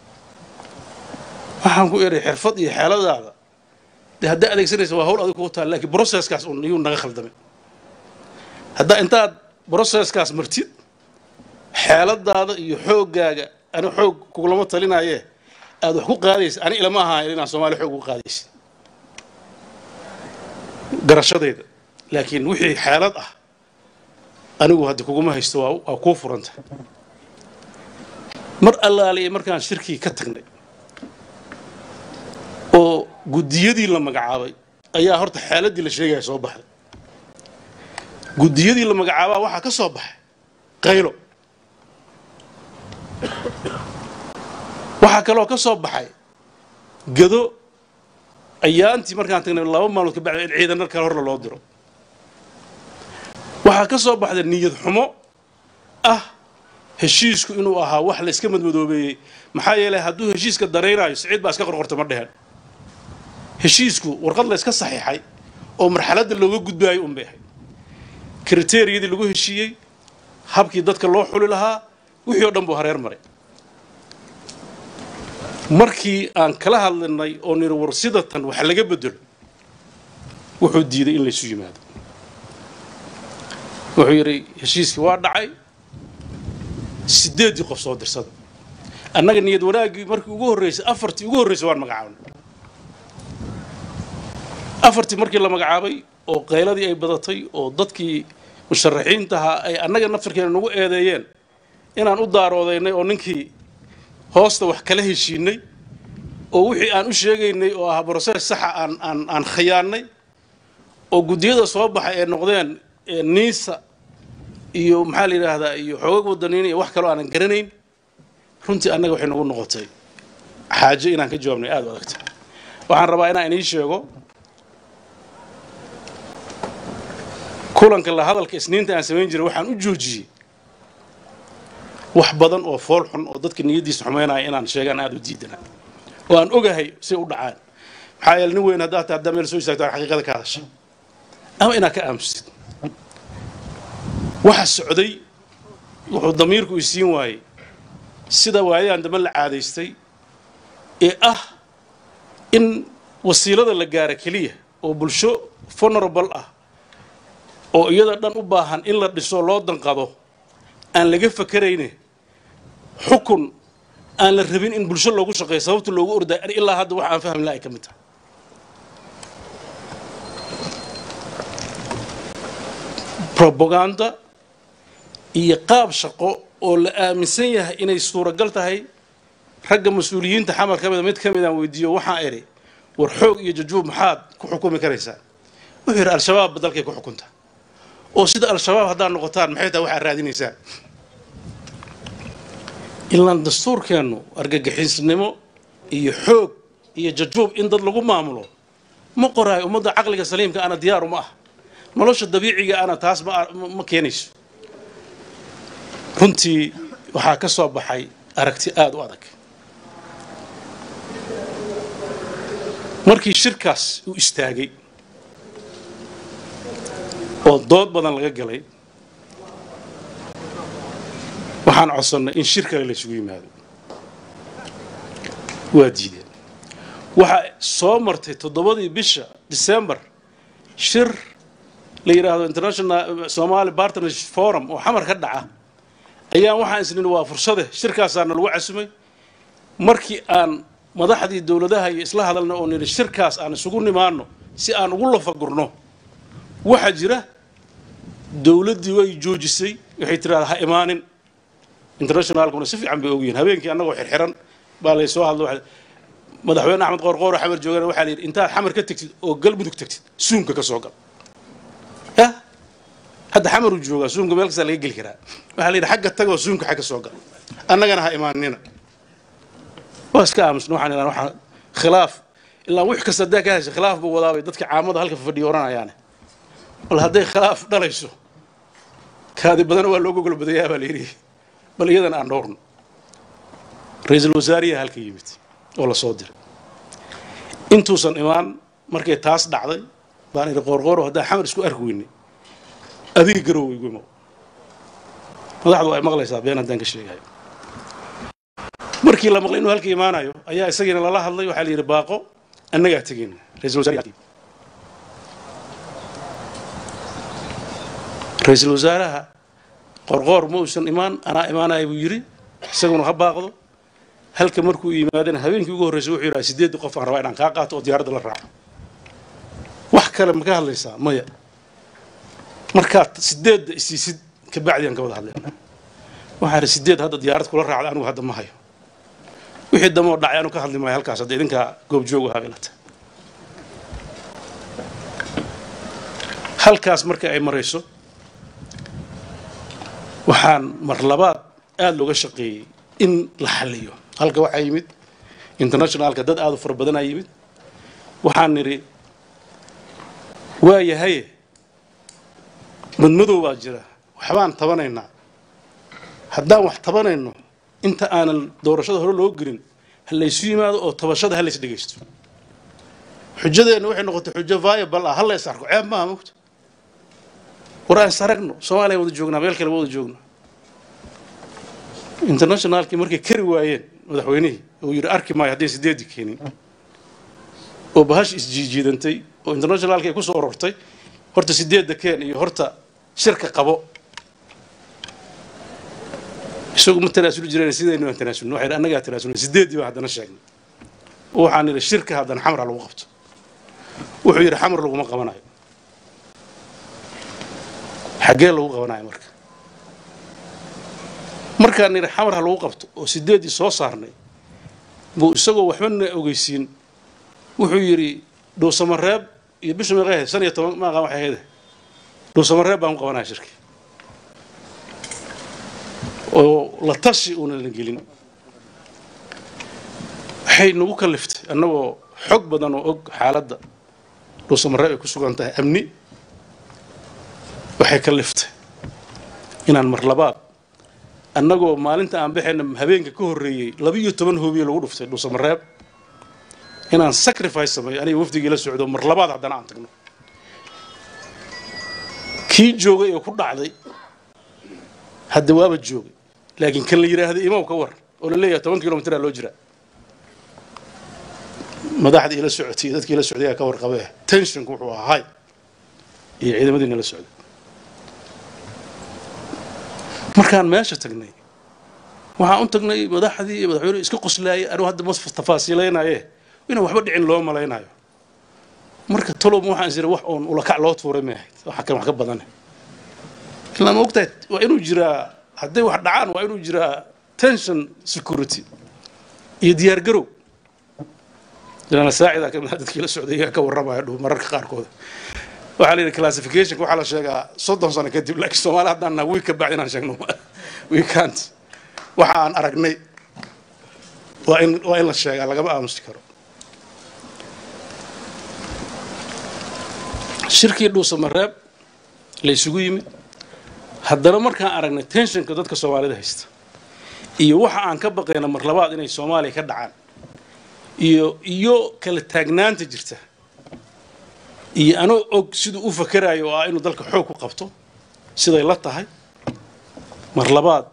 waxaan ku eray xirfad iyo xeeladaada dee haddaa adeegsanaysa waa hawl adig kugu taal lakiin brocesskaas un iyuu naga khaldamay haddaa intaad broseskaas martid xeeladaada iyo xooggaaga ani xoog kugulama talinaaye aad wax ku qaadaysa ani ilama ahaan inaan soomaaliya xoog ugu qaadaysa garashadayda laakiin wixii xeelad ah anigu hadda kuguma haysto waa waa kuu furanta mar allaaliya markaan shirkii ka tagnay oo guddiyadii la magacaabay ayaa horta xeeladdii la sheegaya soo baxday guddiyadii la magacaabaa waxaa ka soo baxay qaylo waxaa kaloo ka soo baxay gado ayaantii markaan tagnay laba maalmood ka bacda in ciidan kale horla loo diro waxaa ka soo baxday niyad xumo ah heshiisku inuu ahaa wax la iska madmadoobeeyey maxaa yeelay hadduu heshiiska daraynaayo siciid baa iska qorqorta ma dheheen heshiisku warqad la iska saxiixay oo marxaladda looga gudbaayo un bay ahayd kriteriyadii lagu heshiiyey habkii dadka loo xuli lahaa wixii oo dhan buu hareer maray markii aan kala hadlinay oo niri war sidatan wax laga bedelo wuxuu diiday in laysu yimaado wuxuu yidhi heshiiskii waa dhacay sideeddii qof soo dirsada annaga niyad wanaaggii markii ugu horreysay afartii ugu horreysay waan magacaabnay afartii markii la magacaabay oo qayladii ay badatay oo dadkii musharaxiintahaa ay annaga naftarkeena nagu eedeeyeen inaan u daaroodaynay oo ninkii hoosta wax kala heshiinay oo wixii aan u sheegaynay oo ahaa brosees saxa aan aan aan khiyaannay oo guddiyada soo baxay ee noqdeen niisa iyo maxaa la yidhaahdaa iyo xoogag wadaniin iyo wax kaloo aanan garanayn runtii annaga waxay nagu noqotay xaajo inaan ka jawaabnay aada u adagta waxaan rabaa inaan inii sheego kulanka la hadalka isniinta aan samayn jiray waxaan u joojiyey wax badan oo fool xun oo dadka niyaddiisa xumaynaya inaan sheegaan aada u diidana oo aan ogahay say u dhacaan maxaa yeele nin weyn haddaad ta haddaa meel soo istaagto aan xaqiiqada ka hadasha ama inaad ka aamusid waxa socday wuxuu damiirku isiin waayey sida waayadan dambe la caadaystay ee ah in wasiilada la gaara keliya oo bulsho vulnerable ah oo iyada dhan u baahan in la dhiso loo danqado aan laga fakarayne xukun aan la rabin in bulsho loogu shaqeeyo sababta loogu orday ilaa hadda wax aan fahmi laha ay ka mid tahay robaganda iyo qaab shaqo oo la aaminsan yahay inay suuragal tahay ragga mas-uuliyiinta xamar ka mida mid ka mid aan weydiiyo waxaan idhi war xoog iyo jajuub maxaad ku xukumi karaysaa wuxuu yidhi al-shabaabba dalkay ku xukunta oo sida al-shabaab haddaad noqotaan maxay tahay waxaad raadinaysaan ilaan dastuurkeennu argagixisnimo iyo xoog iyo jajuub in dad lagu maamulo ma qoraayo ummadda caqliga saliimka ana diyaaru ma ah nolosha dabiiciga ana taas ma keenayso runtii waxaa ka soo baxay aragti aada u adag markii shirkaas uu istaagay oo dood badan laga galay waxaan codsannay in shir kale la isugu yimaado waa diideen waxaa soo martay toddobadii bisha december shir la yidhaahdo international somali partnership forum oo xamar ka dhaca ayaan waxaan isnin waa fursade shirkaasaana lagu casumay markii aan madaxdii dowladaha iyo isla hadalna oo nidhi shirkaas aan isugu nimaano si aan ugu lafagurno waxaa jira dowladdii way joojisay waxay tiraahdaa ha imaanin internationalkuna si fiican bay ogyihiin habeenkii annagoo xirxiran baa lay soo hadlo madaxweyne axmed qoorqoor oo xamar joogana waxaa la yidhi intaad xamar ka tegtid oo galmudug tegtid suumka ka soo gal yah hadda xamaruu joogaa suumka meel kastaa laga geli karaa waxaa la yidhi xagga tagoo suumka xagga soo gal annagana ha imaanina waa iska aamusna waxaan idhaha waxaa khilaaf ilaa wix kasta haddaa ka heshay khilaaf buu wadaabay dadka caamada halka fadhiya oranayaane bal hadday khilaaf dhalayso kaadi badana waa loo gogol badayaa baa la yidhi bal iyadan aan dhowrno ra-iisul wasaariyaha halka yimid oo la soo diray intuusan imaan markay taas dhacday baan idhi qoorqooro haddaan xamar isku arki weynay adiga garow igu imow madaxdu ay maqlaysaa been haddaan ka sheegayo markii la maqlay inuu halka imaanayo ayaa isagiina lala hadlay waxaa la yidhi baaqo annagaa tegayna ra-isul wasaariyaha ra-iisul wasaaraha qorqoor ma uusan imaan anaa imaanaya buu yidhi isaguna ha baaqdo halka markuu yimaadana habeenkii ugu horreysay wuxuu yidhaha sideedii qof aan rabaa inaan kaa qaato oo diyaaradda la raaco wax kale ma ka hadlaysaa maya markaad sideedda isiisid kabacdi aan ka wada hadlayna waxaan idhi sideed hadda diyaarad kula raacda anigu hadda ma hayo wixii damoo dhacay anu ka hadli maayo halkaas hadda idinkaa goobjoog ahaa ilata halkaas marka ay marayso waxaan mar labaad aada looga shaqeeyey in la xalliyo halka waxaa yimid internationalka dad aada u fara badanaa yimid waxaan nidhi waa yahaye madmadow baa jira waxbaan tabanaynaa haddaan wax tabanayno inta aanan doorashada hore loo gelin ha laysu yimaado oo tabashada ha lays dhegaysto xujadeenna waxay noqotay xujo viable ah ha lays arko ceeb maaha mogta war aan is aragno soomaaliya wada joognaa meel kale wada joogno internationalkii markay kari waayeen madaxweynihii uu yidhi arki maayo haddii sideedii keenin oo bahash isjiijiidantay oo internationalki ay ku soo urortay horta sideedda keen iyo horta shirka qabo isagu ma tanaasuli jireen sidaynu aan tanaasulno waxay annagaa tanaasulnay sideeddii baan haddana sheegnay waxaan yidhi shirka haddana xamra lagu qabto wuxuu yidhi xamar laguma qabanayo xaggee lagu qabanayo marka markaan nidhi xamar ha lagu qabto oo sideeddii soo saarnay buu isagoo waxbana ogeysiin wuxuu yidhi dhuusamareeb iyo bisha meeqahe shan iyo toban maaqa waxay ahayde dhuusamareeb baan ku qabanaya shirkii oo la tashi uuna la gelin waxay nagu kaliftay annagoo xog badan oo og xaaladda dhuusamareeb ay ku sugan tahay amni waxay kaliftay inaan mar labaad annagoo maalinta aan baxayna habeenka ka horreeyey labiiyo toban hoobiye lagu dhuftay dhuusamareeb inaan sacrifice sameeyo aniga wafdigii la socdo mar labaad haddana aan tagno kii joogay oo ku dhacday hadda waaba joogay laakiin kan la yidhaahday imaw ka war oo la leeyahay toban kilomitraa loo jiraa madaxdii ila socotay iyo dadkii la socday ayaa ka warqabee tensionku wuxuu ahaa hay iyo ciidamadiina la socday markaan meesha tagnay waxaan u tagnay madaxdii iyo madaxweynuhu iska qoslaayay anigu hadda ma tafaasiilaynaye inaan waxba dhicin loo malaynayo marka talob waxaan is wax oon ulakac loo tuuray ma ahayd waxa kan wax ka badane ilaa ma ogtahay waa inuu jiraa hadday wax dhacaan waa inuu jiraa tension security iyo diyaar garow ilaana saacida ka mid dadkii la socday iyaa ka warramaya dhow mararka qaarkooda waxaa la yidhi classificationka waxaa la sheegaa soddon sano kadib laakiin soomaali haddaan naha wiig ka bacdi inaan sheegno we can't waxa aan aragnay waa in waa in la sheegaa lagama aamusi karo shirkii dhuusamareeb la isugu yimid haddana markaan aragnay tensionka dadka soomaalida haysta iyo waxa aan ka baqayna mar labaad inay soomaaliya ka dhacaan iyo iyo kala taagnaanta jirta iyo anoo og siduu u fakerayo oo ah inuu dalka xoog ku qabto siday la tahay mar labaad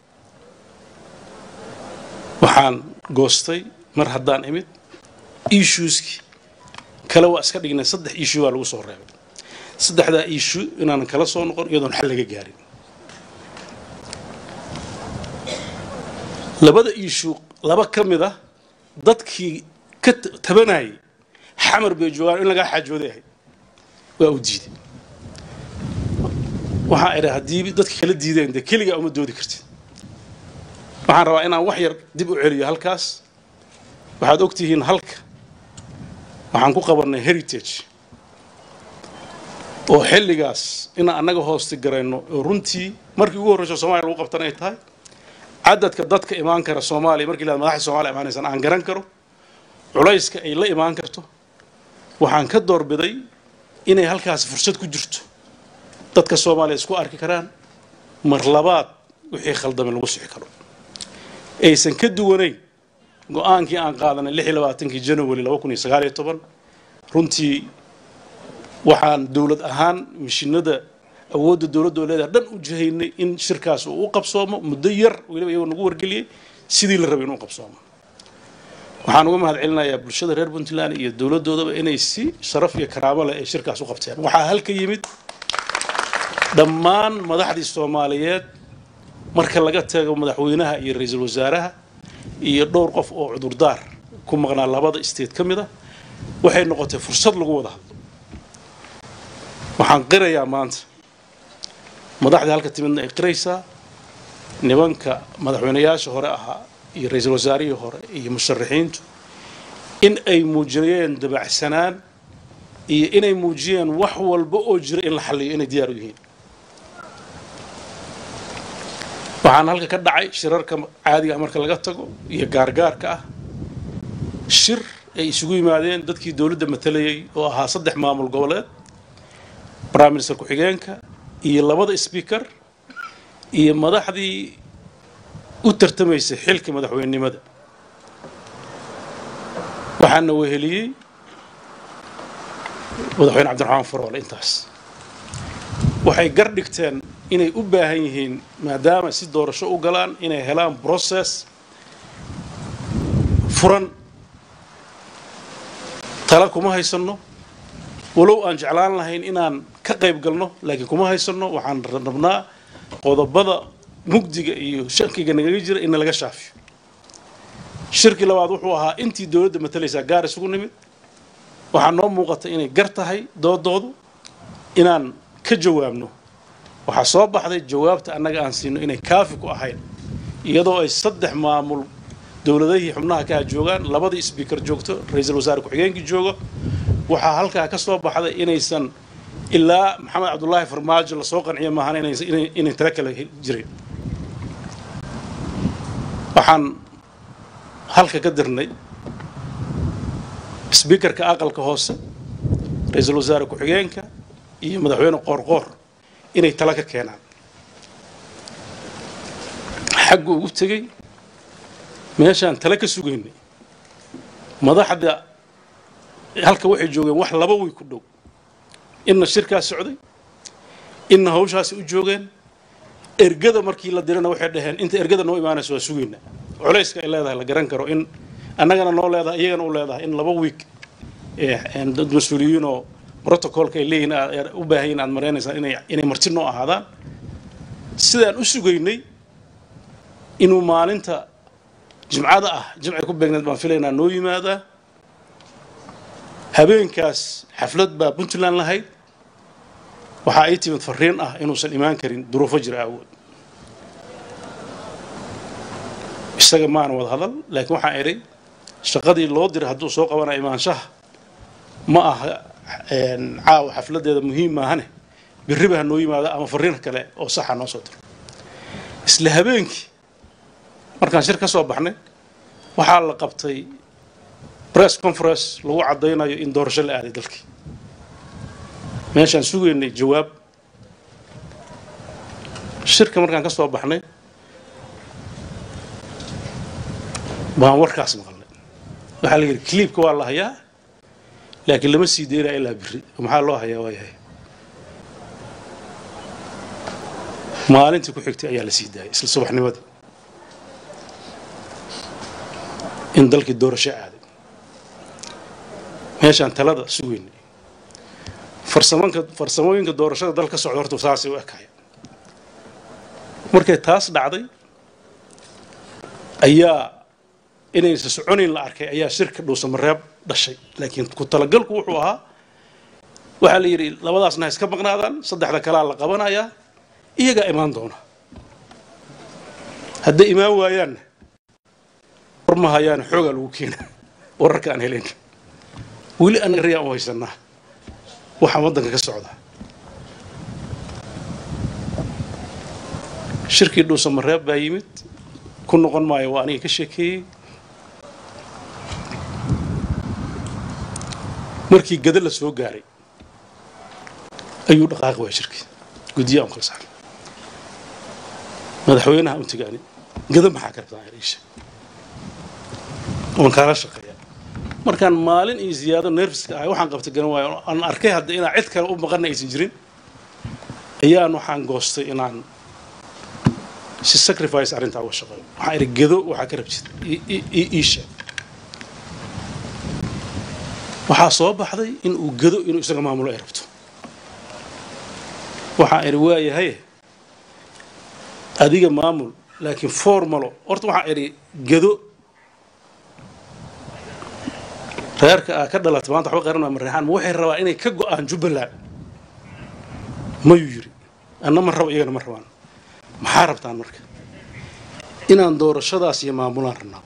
waxaan goostay mar haddaan imid issueskii kale waa iska dhignay saddex issue baa lagu soo reebay saddexdaa issue inaanan kala soo noqon iyadoon xal laga gaarin labada issue laba ka mid ah dadkii ka tabanayay xamar bay joogaan in lagaa xaajooday ahayd waa u diiday waxaa idha haddii dadka kala diideen dee keligaa uma doodi kartid waxaan rabaa inaan wax yar dib u celiyo halkaas waxaad og tihiin halka waxaan ku qabannay heritage oo xilligaas inaan annaga hoosti garayno oo runtii markii ugu horreyso soomaliya lagu qabtan ay tahay cadadka dadka imaan kara soomaaliya markii la madaxda soomaliya imaanaysan aan garan karo culayska ay la imaan karto waxaan ka doorbiday inay halkaasi fursad ku jirto dadka soomaaliya isku arki karaan mar labaad wixii khaldamay lagu sixi karo aysan ka duwanayn go-aankii aan qaadanay lix iyo labaatankii january laba kun iyo sagaal iyo toban runtii waxaan dowlad ahaan mishinada awoodda dowladda oo leedahay dhan u jihaynay in shirkaas uu u qabsoomo muddo yar weliba iyagoo nagu wargeliyey sidii la rabay inuu qabsoomo waxaan uga mahad celinayaa bulshada reer puntland iyo dowladdoodaba inay si sharaf iyo karaamo leh ay shirkaas u qabteen waxaa halka yimid dhammaan madaxdii soomaaliyeed marka laga tago madaxweynaha iyo ra-iisul wasaaraha iyo dhowr qof oo cudurdaar ku maqnaa labada state ka mid a waxay noqotay fursad lagu wada hadlo waxaan qirayaa maanta madaxdii halka timidna ay qiraysaa nimanka madaxweynayaasha hore ahaa iyo ra-iisul wasaarihii hore iyo musharaxiintu in ay muujiyeen dabacsanaan iyo inay muujiyeen wax walba oo jira in la xalliyo inay diyaar u yihiin waxaan halka ka dhacay shirarka caadiga marka laga tago iyo gaargaarka ah shir ay isugu yimaadeen dadkii dowladda matalayay oo ahaa saddex maamul goboleed prime minister ku-xigeenka iyo labada speaker iyo madaxdii u tartamaysay xilka madaxweynenimada waxaana weheliyey madaxweyne cabdiraxmaan faroole intaas waxay gar dhigteen inay u baahan yihiin maadaama si doorasho u galaan inay helaan process furan tala kuma haysanno walow aan jeclaan lahayn inaan ka qayb galno laakiin kuma haysanno waxaan rabnaa qodobada mugdiga iyo shakiga nagaga jira in laga shaafiyo shirkii labaad wuxuu ahaa intii dowladda matalaysaa gaar isugu nimid waxaa noo muuqata inay gar tahay doodoodu inaan ka jawaabno waxaa soo baxday jawaabta annaga aan siino inay kaafi ku ahayn iyadoo ay saddex maamul dowladahii xubnaha kaa joogaan labadii sbiikar joogto ra-iisul wasaare ku-xigeenkii joogo waxaa halkaa ka soo baxday inaysan ilaa maxamed cabdulaahi farmaajo lasoo qanciyo maahan inay tala kala jirin waxaan halka ka dirnay sbiikarka aqalka hoose ra-iisul wasaare ku-xigeenka iyo madaxweyne qoorqoor inay tala ka keenaan xaggu ugu tegey meeshaan tala ka sugaynay madaxda halka waxay joogeen wax laba way ku dhow inna shirkaas socday inna hawshaasi u joogeen ergada markii la dirana waxay dhaheen inta ergada noo imaanayso waa sugaynaa culayska ay leedahay la garan karo in annagana noo leedahay iyagana u leedahay in laba wiig dad mas-uuliyiin oo protocolka ay leeyihin u baahan yihin aad maraynaysaan inay inay marti noo ahaadaan sidaan u sugaynay inuu maalinta jimcada ah jimcay ku beegneed baan filaynaa noo yimaadaa habeenkaas xaflad baa puntland lahayd waxaa ii timid fariin ah inuusan imaan karin duruufo jira awood isaga maana wada hadal laakiin waxaan idhay shaqadii loo diray hadduu soo qabana imaanshaha ma aha caawa xafladeeda muhiim maahane berriba ha noo yimaado ama fariin kale oo saxa noo soo diro isla habeenkii markaan shir ka soo baxnay waxaa la qabtay press conference lagu caddaynayo in doorasho la aaday dalkii meeshaan sugaynay jawaab shirka markaan ka soo baxnay baan warkaas maqalnay waxaa la yidhi cliibka waa la hayaa laakiin lama sii deynaya ilaa berri maxaa loo hayaa waa yahay maalintii ku xigtay ayaa la sii daayay isla subaxnimadii in dalkii doorasho aaday meeshaan talada sugaynay farsamanka farsamooyinka doorashada dal ka socda horta saasay u ekaya markay taas dhacday ayaa inaysa soconayn la arkay ayaa shirka dhuusamareeb dhashay laakiin ku talagalku wuxuu ahaa waxaa la yidhi labadaasna ha iska maqnaadaan saddexda kalaa la qabanayaa iyagaa imaan doona hadday imaan waayaanna war ma hayaan xoogaa lagu keena wararka aan helayn weli annaga rayaan u haysanaa waxaa waddanka ka socda shirkii dhuusamareeb baa yimid ku noqon maayo waa aniga ka sheekeeyey markii gada la soo gaaray ayuu dhaqaaqi waaya shirkii guddiyaa un kala saaray madaxweynaha u tegaani gada maxaa ka rabtaa iisha oon kaala shaqeeya markaan maalin iyo ziyaado nerfiska ahay waxaan qabtay garan waayo aan arkay hadda inaan cid kale u maqana aysan jirin ayaan waxaan goostay inaan si sacrifice arrintaa uga shaqeeyo waxaan idhi gado waxaa ka rabtid iisha waxaa soo baxday in uu gado inuu isaga maamulo ay rabto waxaan idhi waayahay adiga maamul laakiin formalo horta waxaan idhi gado reerka aa ka dhalata maanta waxba qaran waa mareexaan ma waxay rabaa inay ka go-aan jubbaland mayuu yidhi anna ma rabo iyagana ma rabaan maxaa rabtaan marka inaan doorashadaas iyo maamulaan rabnaa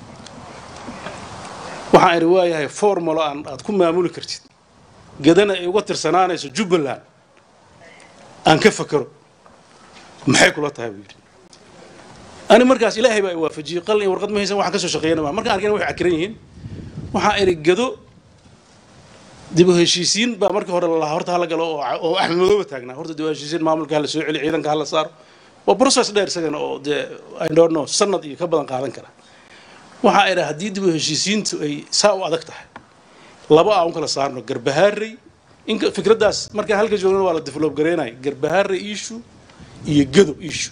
waxaan idhi waayahay formalo aan aad ku maamuli kartid gadana ay uga tirsanaanayso jubbaland aan ka fakero maxay kula tahay buu yidhi ani markaas ilaahay baa i waafajiyey qalin iyo warqad ma haysan waxaan ka soo shaqeeyana maa markaan arkayna waxay cakiran yihiin waxaan idhi gado dib u heshiisiin baa markii hore lalahaa horta hala galo oo oo axmed madooba taagnaa horta dib u heshiisiin maamulka hala soo celi ciidanka hala saaro waa process dheer isagana oo dee i don't know sanad iyo ka badan qaadan kara waxaa idhi haddii dib u heshiisiintu ay saa u adag tahay laba aan u kala saarno garbahaarey in fikraddaas markaan halka joogna waa la develop gareynaya garbahaarey issue iyo gado issue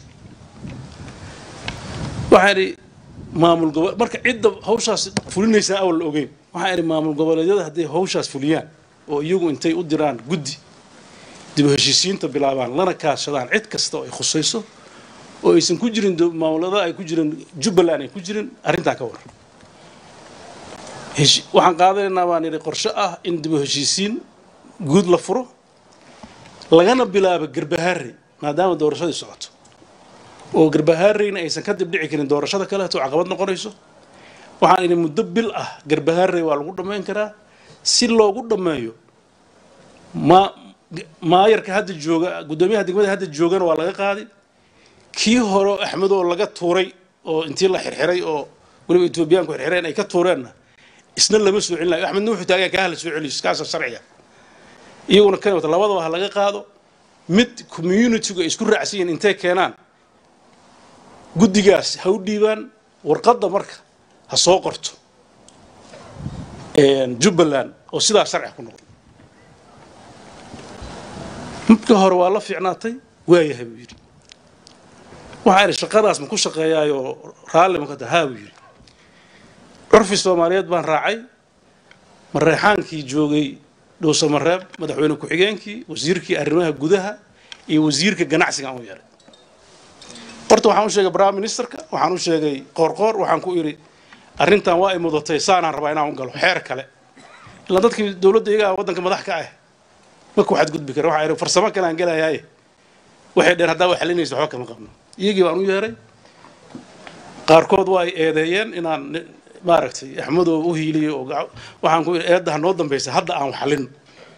waxaa idhi maamul gobo marka cidda hawshaas fulinaysaa awal la ogeyn waxaa idhi maamul goboleedyada hadday hawshaas fuliyaan oo iyagu intay u diraan guddi dib u heshiisiinta bilaabaan lana kaashadaan cid kasta oo ay khusayso oo aysan ku jirin maamulada ay ku jirin jubbaland ay ku jirin arrintaa ka war waxaan qaadanaynaa baan idhi qorshe ah in dib u heshiisiin guud la furo lagana bilaabo garbahaarey maadaama doorashadii socoto oo garbahaareyna aysan ka dib dhici karin doorashada kaleeto caqabad noqonayso waxaan idhi muddo bil ah garbahaarey waa lagu dhammayn karaa si loogu dhammeeyo ma maayarka hadda jooga guddoomiyaha degmada hadda joogana waa laga qaaday kii hore axmed oo laga tuuray oo intii la xirxiray oo weliba etoobiyaanku xirxireen ay ka tuureenna isna lama soo celin layo axmedna wuxuu taagan kaa hala soo celiyo kaasa sharciga iyaguna kan wata labadaba ha laga qaado mid communitygu ay isku raacsan yihiin intay keenaan guddigaas ha u dhiibaan warqadda marka ha soo qorto jubbaland oo sidaa sharciga ku noqdo midka hore waa la fiicnaatay waayahay buu yidhi waxaa idhi shaqadaas ma ku shaqeeyaayoo raalli ma ka taha haa buu yidhi curfi soomaaliyeed baan raacay mareexaankii joogay dhowse mareeb madaxweyne ku-xigeenkii wasiirkii arrimaha gudaha iyo wasiirka ganacsiga aan u yeelay horta waxaan u sheegay prime ministerka waxaan u sheegay qoorqoor waxaan ku idhi arrintan waa ay mudatay saanaan rabaa inaan u galo xeer kale ilaa dadkii dowladda iyagaa waddanka madax ka ah marka waxaad gudbi kara waxaa idhi farsamo kale aan gelayaaye waxay dheen haddaa wa xalinaysa waxba kama qabno iyagii baan u yeeray qaarkood waa ay eedeeyeen inaan maaragtay axmedoo u hiiliyo oo waxaan ku idhi eedda ha noo dambaysa hadda aan wax xallin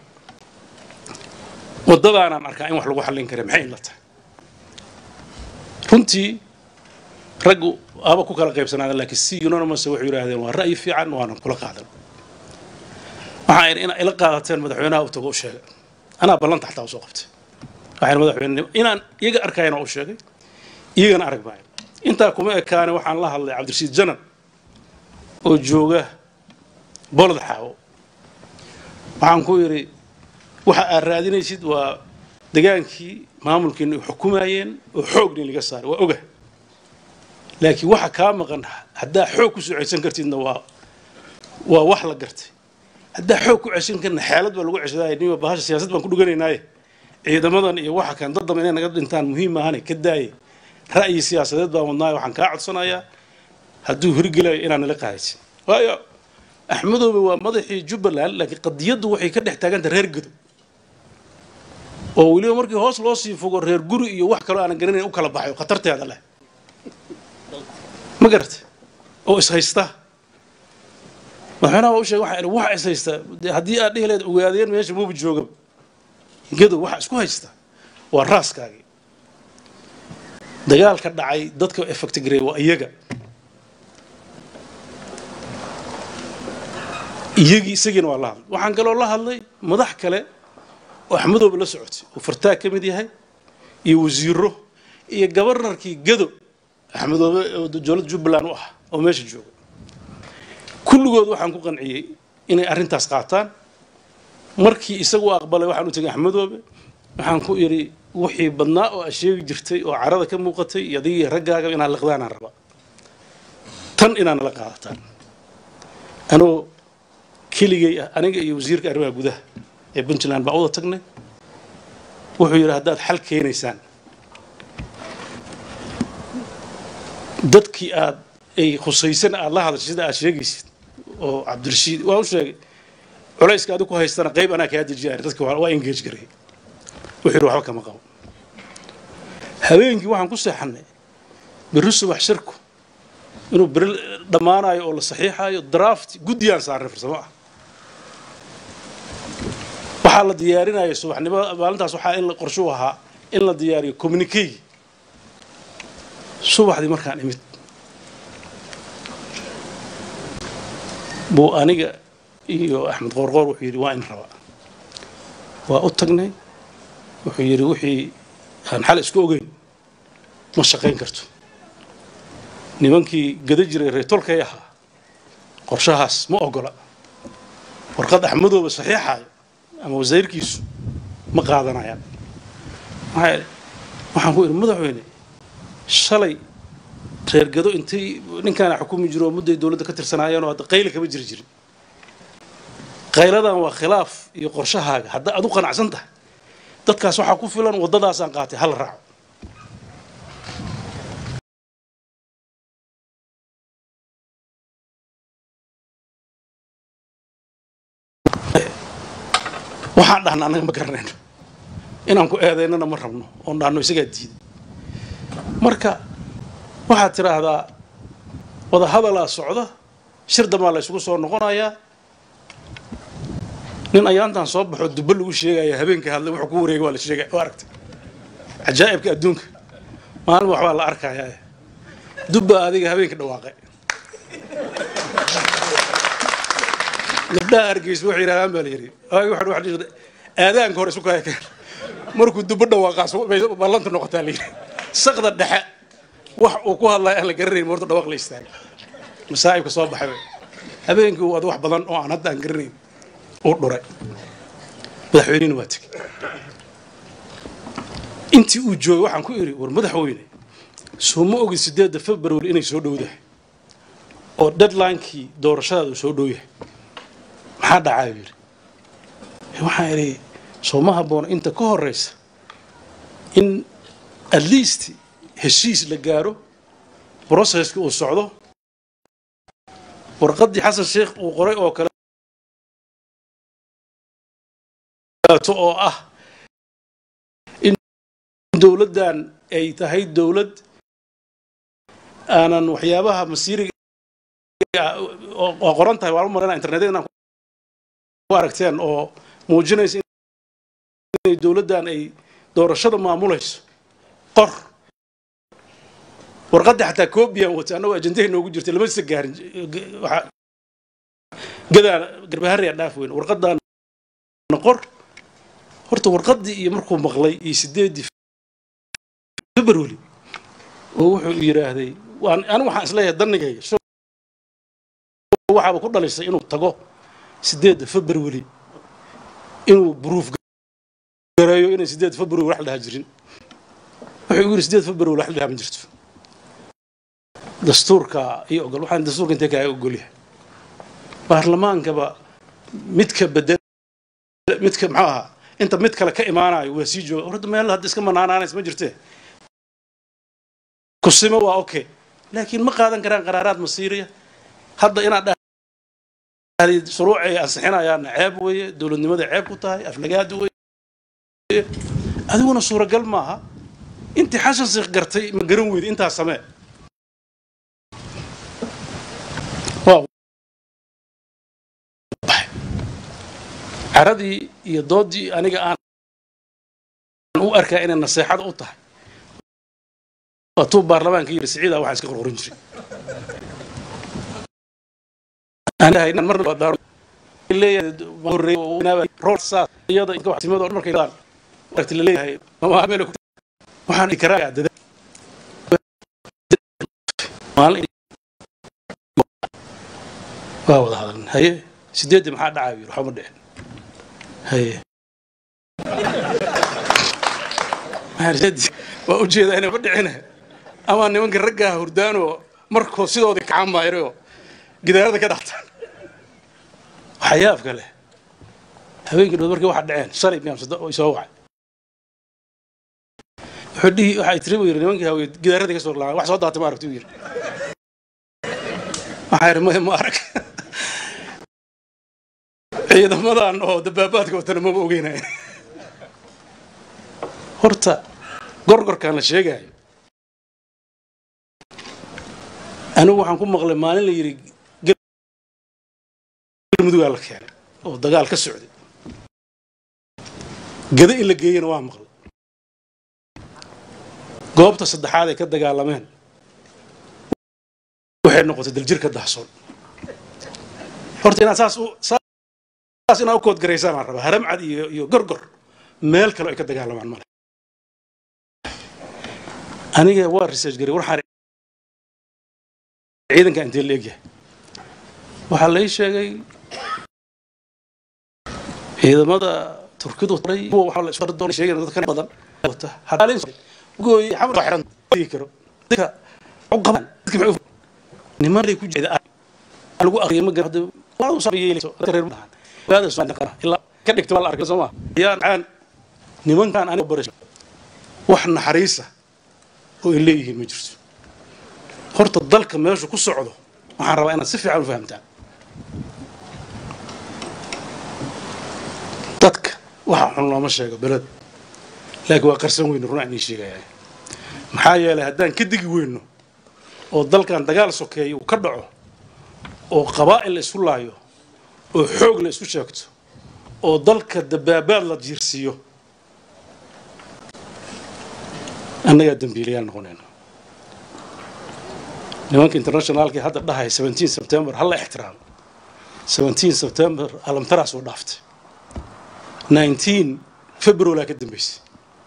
waddadaanaan arkaa in wax lagu xallin kara maxay inla tahay runtii raggu aba ku kala qaybsanaadeen laakiin si unanimous waxay yidhaahdeen waa ra'yi fiican waana kula qaadan waxaan idhi inaa ila qaadateen madaxweynaha u tago u sheegay anaa ballanta xataa usoo qabtay waxaan madaxweyne inaan iyaga arkayana u sheegay iyagana arag maayo intaa kuma ekaane waxaan la hadlay cabdirashiid janan oo jooga bolod xaawo waxaan ku yidhi waxa aad raadinaysid waa degaankii maamulkiina ay xukumayeen oo xoogni laga saaray waa oga laakiin waxa kaa maqan haddaa xoog ku soo ceshan kartidna waa waa wax la gartay haddaa xoog ku ceshan karna xeelad baa lagu ceshadaay niba bahasha siyaasad baan ku dhuganaynaye ciidamadan iyo waxa kan daddaba inay naga dhintaan muhiim maahane ka daaye ra'yi siyaasadeed baan wadnaayo waxaan kaa codsanayaa hadduu hirgelayo inaan nala qaadaysin waayo axmedoobe waa madaxii jubbaland laakiin qadiyaddu waxay ka dhex taaganta reer gado oo weliba markii hoos loo sii fogo reer guri iyo wax kaloo aanan garanayn u kala baxay oo khatarteeda leh ma garatay oo ishaysta madaxweynaha waa u sheegay waxaa idhi waxa ishaysta dee haddii aad dhihi lahayd ogaadeen meesha muuba jooga gado waxa isku haysta waa raaskaagii dagaalka dhacay dadka effect gareey waa iyaga iyagii isagiina waa la hadlay waxaan kaloo la hadlay madax kale oo axmedooba la socotay oo fartaag ka mid yahay iyo wasiiro iyo gabarnarkii gado axmedoobe oo dowladda jubbaland u ah oo meesha jooga kulligood waxaan ku qanciyey inay arrintaas qaataan markii isagu aqbalay waxaan u tegay axmedoobe waxaan ku idhi wixii badnaa oo aad sheegi jirtay oo carada ka muuqatay iyo adigii raggaaga inaad liqdaanaan raba tan inaad nala qaadataan anoo keligay ah aniga iyo wasiirka arrimaha gudaha ee puntland baan uda tagnay wuxuu yidhi haddaad xal keenaysaan dadkii aad ay khusaysan aad la hadashay sida aad sheegaysid oo cabdirashiid waa u sheegay culayska adigu ku haystana qayb anaa kaa dejiyaay dadki waa engage garay wuxuu yidhi waxba kama qabo habeenkii waxaan ku seexannay berri subax shirku inuu beri dhammaanayo oo la saxiixayo draft guddiyaan saarnay farsamo ah waxaa la diyaarinaya subaxnimo maalintaas waxaa in qorshu ahaa in la diyaariyo communicay subaxdii markaan imid buu aniga iyo axmed qoorqoor wuxuu yidhi waa in rabaa waa u tagnay wuxuu yidhi wixii aan xal isku ogeyn ma shaqayn karto nimankii gada jiray reetolkay ahaa qorshahaas ma ogola warqad axmadooba saxiixaayo ama wasiirkiisu ma qaadanayaan maxaa waxaan ku idhi madaxweyne shalay reer gado intay ninkaana xukumi jiro oo mudday dowladda ka tirsanaayeen oo hadda qayla kama jiri jirin qayladan waa khilaaf iyo qorshahaaga hadda aad u qanacsan tahay dadkaas waxaa ku filan waddadaasaan qaatay hala raaco waxaan dhahna annaga ma garanayno inaan ku eedaynana ma rabno oon dhahno isagaa diiday marka waxaad tidhaahdaa wada hadalaa socda shir dambaa la isugu soo noqonayaa nin ayaantan soo baxoo dubbo lagu sheegaya habeenka hadlay wuxuu ku wareegay waa la sheegaya waa aragtay cajaa'ibka adduunka maalin waxbaa la arkayaa dubba adiga habeenka dhawaaqay gabdhaha hargeysa waxay yidhahdaan baa la yidhi waagi waxaan waxa dhihi aadaanka hore isu kaya keen markuu dubbo dhawaaqaas bay ballanta noqotaa la yidhi saqda dhexe wax uu ku hadlaya aan la garanayn horta dhawaaq la istaaga masaa'ibka soo baxay habeenkii uu ad wax badan oo aan hadda aan garanayn uu dhuray madaxweynihina waa tegey intii uu joogay waxaan ku idhi war madaxweyne soo ma ogid sideedda february inay soo dhowdahay oo deadlinekii doorashadaada uu soo dhow yahay maxaa dhacaa yidhi waxaan idhi soo ma habboona inta ka horeysa in at least heshiis la gaaro processki uu socdo warqaddii xasan sheekh uu qoray oo kale oo ah in dowladdan ay tahay dowlad aanan waxyaabaha masiiriga oo qoran tahay waan u marana internetyada inaan ku aragteen oo muujinaysa inay dowladdan ay doorashada maamulayso qor warqadda xataa coobiyan wata annagoo ajendahay noogu jirtay lama isa gaarin gadaa garbahariya dhaaf weyn warqaddan qor horta warqaddii iyo markuu maqlay iyo sideeddii february oo wuxuu yidhaahday anigu waxaan isleeyahay danigayga waxaaba ku dhalisay inuu tago sideedda february inuu bruuf gareeyo inay sideed february wax la dhaha jirin wuxuu igu yidhi sideed february wax la dhaha ma jirto dastuurka iyo ogol waxaan dastuurka intee kaaga ogolyahay baarlamaankaba midka bedel midka muxuu ahaa inta mid kale ka imaanayo waa sii jooga horta meel hadda iska manaanaanays ma jirtee kusimo waa okay laakiin ma qaadan karaan qaraaraad masiiriya hadda inaad dhahdi shuruuc ay ansixinayaana ceeb weeye dowladnimada ceeb ku tahay aflagaadu weye adiguna suuragal maaha intii xashan siikh gartay ma garan weyda intaas samee caradii iyo doodii aniga aan u arkaa inay naseexada u tahay waatuu baarlamaanka yidhi siciida waxaan iska qorqorin jiray waa wada hadalna haye sideeddii maxaa dhacaa yidhi waxba ma dhicin haye waa ujeedaa inay ma dhicine ama nimanka raggaa hurdaanoo markoo sidoodii kacaan maayraoo gidaarada ka dhactaan waxyaabka leh habeenkii dhood markii waxaa dhaceen shalay miyaam soo wacay wuxuu dhihi waxay tiri buu yidhi nimankii hawee gidaarada ka soo laa wax soo daatay ma aragti buu yidhi waxaa yidhi maya ma arag ciidamadan oo dabaabaadka watana maba ogeynaya horta gorgorkaan la sheegaayo anigu waxaan ku maqlay maalin la yidhi galmudugaa la keenay oo dagaal ka socday gada in la geeyana waa maqlay goobta saddexaad ay ka dagaalameen waxay noqotay daljirka dahsoon horta inaad saas u saas inaad u koodgaraysaan aan rabaa haramcad iyo iyo gorgor meel kale ay ka dagaalamaan male aniga waa research garay waxaan ciidanka intee la egyahay waxaa lay sheegay ciidamada turkidu waxa la isku doon sheegay dadka badan wata hadalin gooy xamar xiran karo dadka u qaban dadka maxay niman ay ku jeeda lagu aqriyo ma garad waa u sameeyay reer badan waada soo dhaqana ilaa ka dhigto wal arkay Soomaa yaan aan nimankan aniga barasho wax naxariisa oo ay leeyihiin ma jirto horta dalka meeshu ku socdo waxaan rabaa inaad si fiican u fahamtaan dadka waxa xun looma sheego beled laakiin waa qarsan weyno run aan ii sheegaya maxaa yeelay haddaan ka digi weyno oo dalkan dagaal sokeeya uu ka dhaco oo qabaa'il la isku laayo oo xoog la isku sheegto oo dalka dabaabaad la jiirsiiyo annagaa dembiilayaal noqonayna nimanka internationaalkii hadda dhahay 17 september hala ixtiraamo 17 september alamtaraas oo dhaaftay 19 february ka dambeysay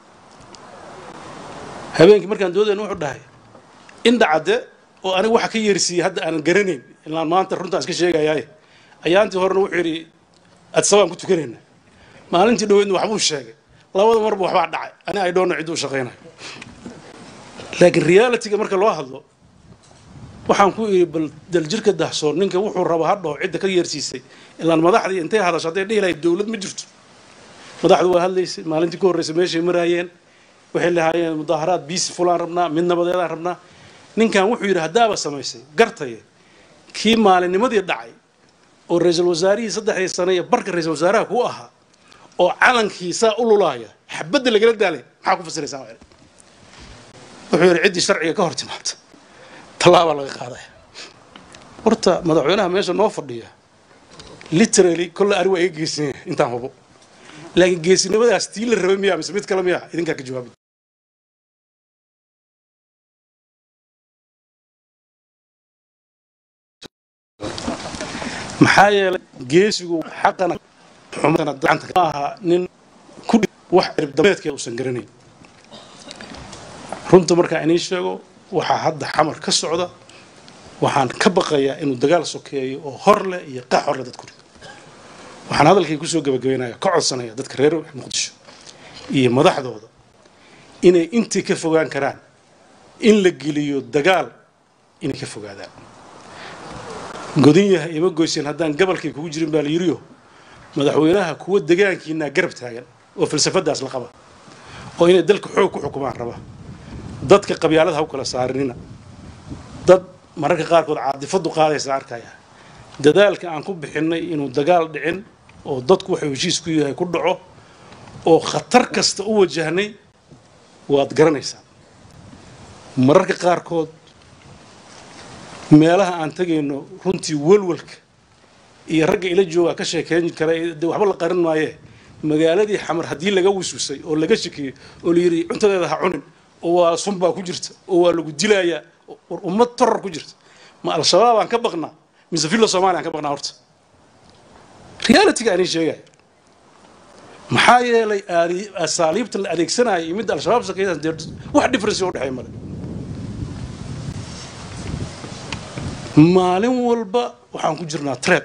habeenkii markaan doodayna wuxuu dhahay indha cadde oo aniga waxa ka yeersiiyey hadda aanan garanayn ilaan maanta runtaan iska sheegayaaye ayaantii horena wuxuu yidhi adsabaan ku tukanayna maalintii dhoweydna waxbuu sheegay labada marba waxbaa dhacay ani ay dhoonna cidduu shaqaynayo laakiin realityga marka loo hadlo waxaan ku idhi bal daljirka dahsoon ninka wuxuu raba ha dhaho cidda ka yeersiisay ilaan madaxdii intay hadasho hadday dhihi lahayd dowlad ma jirto madaxdu waa hadlaysay maalintii ku horreysay meeshay maraayeen waxay lahaayeen mudaaharaad biisi fulaan rabnaa mid nabadeedaan rabnaa ninkan wuxuu yidhi haddaaba samaysay gartaye kii maalinnimadii dhacay oo ra-iisul wasaarihii saddexdii sane iyo barka ra-iisul wasaaraha ku ahaa oo calankii saa u lulaaya xabadda lagala daalay maxaa ku fasiraysaa wuxuu yidhi ciddii sharciga ka hor timaabta tallaabaa laga qaadaya horta madaxweynaha meesha noo fadhiya literally kolle ari waa iga geesan yahay intaan hubo laakiin geesinimadaas tii la rabay miyaa mise mid kale miyaa idinkaa ka jawaabi maxaa yeelay geesigu xaqana xumana gacanta ma aha nin ku wax ciribdabeedkeeda uusan garanayn runta markaa inii sheego waxaa hadda xamar ka socda waxaan ka baqayaa inuu dagaal sokeeyo oo hor leh iyo qax hor leh dadku rido waxaan hadalkay kusoo gabagabeynaya ka codsanaya dadka reer muqdisho iyo madaxdooda inay intii ka fogaan karaan in la geliyo dagaal inay ka fogaadaan godin yahay ima goyseen haddaan gabalkay kugu jirin baa la yiriyo madaxweynaha kuwa degaankiinaa garab taagan oo falsafadaas la qaba oo inay dalka xoog ku xukumaan raba dadka qabyaalada ha u kala saarinina dad mararka qaarkood caadifadu qaadaysa arkaya dadaalka aan ku bixinnay inuu dagaal dhicin oo dadku waxuu heshiis ku yahay ku dhaco oo khatar kasta u wajahnay waad garanaysaa mararka qaarkood meelaha aan tegayno runtii walwalka iyo ragga ila joogaa ka sheekeyn kara de waxba la qarin maayee magaaladii xamar haddii laga wiswisay oo laga shakiyey oo la yidhi cuntadeeda ha cunin oo waa sun baa ku jirta oo waa lagu dilayaa war ummad toror ku jirta ma al-shabaab aan ka baqnaa mise villa somalia aan ka baqnaa horta realityga aanin sheegaya maxaa yeelay asaaliibta la adeegsanaya iyo midda al-shabaab sakeeyaan dee wax difference u dhexeeya male maalin walba waxaan ku jirnaa treb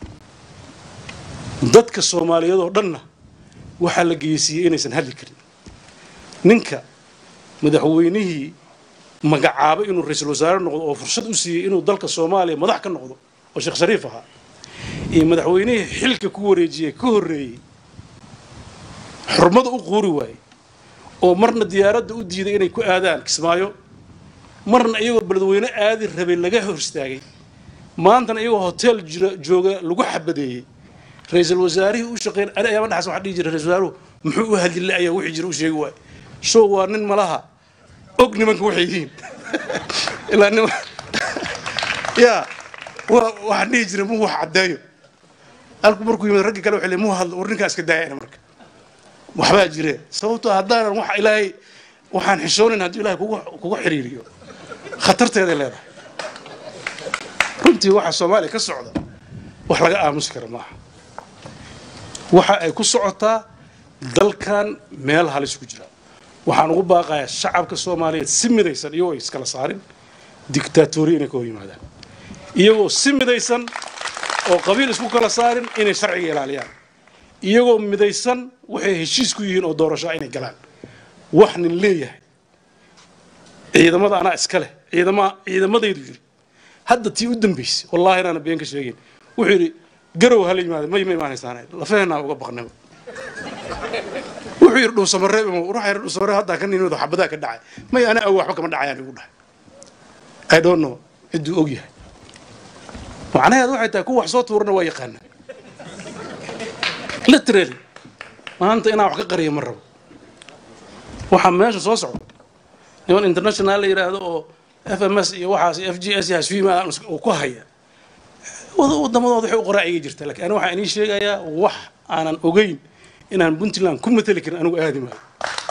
dadka soomaaliyeed oo dhanna waxaa la geysiiyey inaysan hadli karin ninka madaxweynihii magacaabay inuu ra-iisul wasaare noqdo oo fursad u siiyey inuu dalka soomaaliya madax ka noqdo oo sheekh shariif ahaa iyo madaxweynihii xilka ku wareejiyey ka horreeyey xurmada u quuri waayey oo marna diyaaradda u diiday inay ku aadaan kismaayo marna iyagoo beledweyne aadi rabay laga hor istaagay maantana iyagoo hotel jira jooga lagu xabadeeyey ra-iisul wasaarihii u shaqeyn ani ayaama dhaxas waxaa dhihi jiray ra-isul wasaaruhu muxuu u hadli ayaa wixii jira u sheegi waay show waa nin malaha og nimanka waxay yihiin ilaa nima ya waa waxaan dhihi jiray muu wax caddeeyo halku markuu yimid raggi kale waxay leeyihin muu hadlo war ninkaa iska daayana marka waxbaa jire sababtoo haddaanan wax ilaahay waxaan xishoonayn hadduu ilaahay kugu kugu xiriiriyo khatarteeday leedahay runtii waxa soomaaliya ka socda wax laga aamusi kara maaha waxa ay ku socotaa dalkan meel halis ku jira waxaan ugu baaqayaa shacabka soomaaliyeed si midaysan iyagoo ay iskala saarin dictatoriya inay ka hor yimaadaan iyagoo si midaysan oo qabiil isku kala saarin inay sharciga ilaaliyaan iyagoo midaysan waxay heshiis ku yihiin oo doorashaa inay galaan wax nin leeyahay ciidamada anaa iska leh ciidama ciidamadaydu yidhi hadda tii u dambaysay wallaahi inaana been ka sheegayn wuxuu yidhi garow hala yimaada may ma imaanaysaan lafaheenaa uga baqnaba wuxuu yidhi dhuusamareeb imo waxaa yidhi dhuusamareeb haddaa ka nimid xabadaa ka dhacay may ana awo waxba kama dhacayaan igu dhahay i don't know cidduu og yahay macnaheedu waxay tahay kuwa wax soo tuurana waa yaqaanaa literally maanta inaan wax ka qariyo ma rabo waxaa meesha soo socda niman international la yidhaahdo oo f m s iyo waxaas f g s iyo hasfiima uu ku haya wadamadooda waxay u qoraa iga jirta lakin ani waxaan inii sheegayaa wax aanan ogeyn inaan puntland ku mateli karin anigu aadi maayo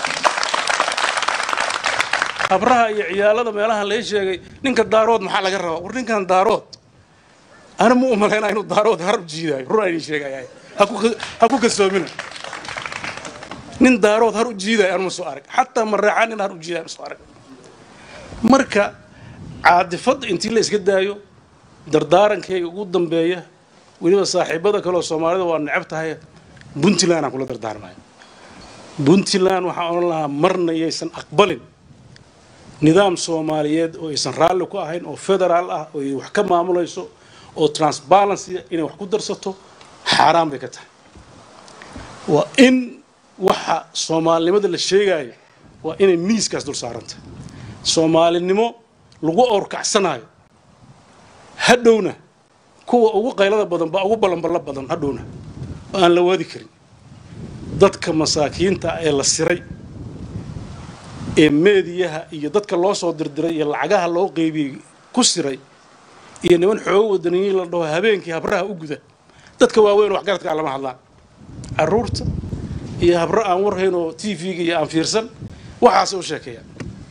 habraha iyo ciyaalada meelaha lay sheegay ninka daarood maxaa laga rabaa war ninkan daarood ana ma u malaynaa inuu daarood harab jiidaayo run aan inii sheegaya ha ku kalsoomina nin daarood har u jiidaayo anuma soo arag xataa mareexaan nin har u jiidayo ma soo arag marka caadifadda intii la iska daayo dardaarankayga ugu dambeeya weliba saaxiibada kaleoo soomaalida waa necab tahay puntland aan kula dardaarmayo puntland waxaan odhan lahaa marna yaysan aqbalin nidaam soomaaliyeed oo aysan raalli ku ahayn oo federaal ah oo ay wax ka maamulayso oo transbalancy inay wax ku darsato xaaraan bay ka tahay waa in waxa soomaalinimada la sheegayo waa inay miiskaas dul saarantahay soomaalinimo lagu awrkacsanayo hadhowna kuwa ugu qaylada badan baa ugu ballanballo badan hadhowna oo aan la waadi karin dadka masaakiinta ee la siray ee meediyaha iyo dadka loo soo dirdiray iyo lacagaha loo qeybiyey ku siray iyo niman xoogo wadaniyiin la dhaho habeenkii habraha u guda dadka waaweyn oo waxgaradka aan lama hadlaan caruurta iyo habro aan warhayn oo t v-ga iyo aan fiirsan waxaasay u sheekeeyaan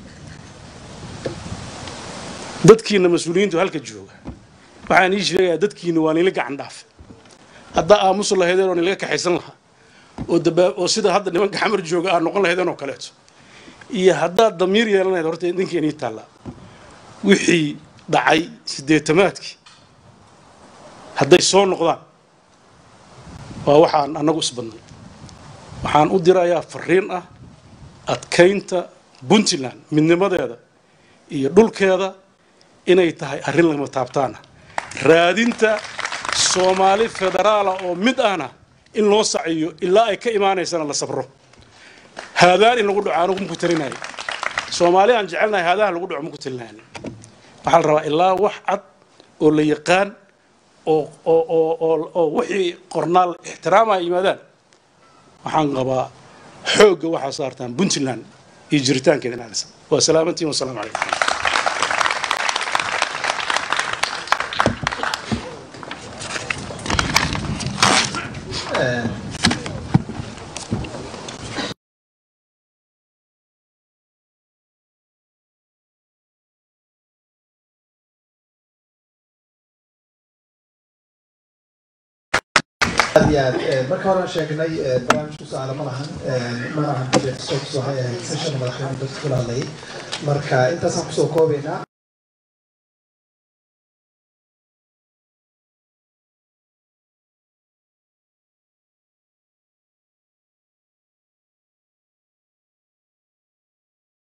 dadkiina mas-uuliyiintu halka jooga waxaan ii sheegayaa dadkiina waa nila gacan dhaafe haddaa aamusu lahaydeen oo nilaga kaxaysan lahaa oo dabaa oo sida hadda nimanka xamar jooga aad noqon lahaydeen oo kaleeto iyo haddaad damiir yeelan lahayd horta idinka inii taallaa wixii dhacay siddeetamaadkii hadday soo noqdaan waa waxaan annagu isbadnay waxaan u dirayaa fariin ah adkaynta puntland midnimadeeda iyo dhulkeeda inay tahay arrin lama taabtaana raadinta soomaali federaala oo mid ahna in loo saciyo ilaa ay ka imaanaysana la sabro haadaan in lagu dhaco anugu maku talinayo soomaali aan jecelnahay haadaha lagu dhaco maku talinayo waxaa la rabaa ilaa wax cad oo la yaqaan oo oo oo oo oo wixii qornaal ixtiraamaya yimaadaan waxaan qabaa xoogga waxaa saartaan puntland iyo jiritaankeeda inaadisa waa salaamantiin wasalaamu calaykum aad iyo aad marka horean sheegnay barnaamijku su-aalo ma lahan mana ahan soos waxay ahayd session madaxweyne dadka kula hadlayay marka intaasaan kusoo koobaynaa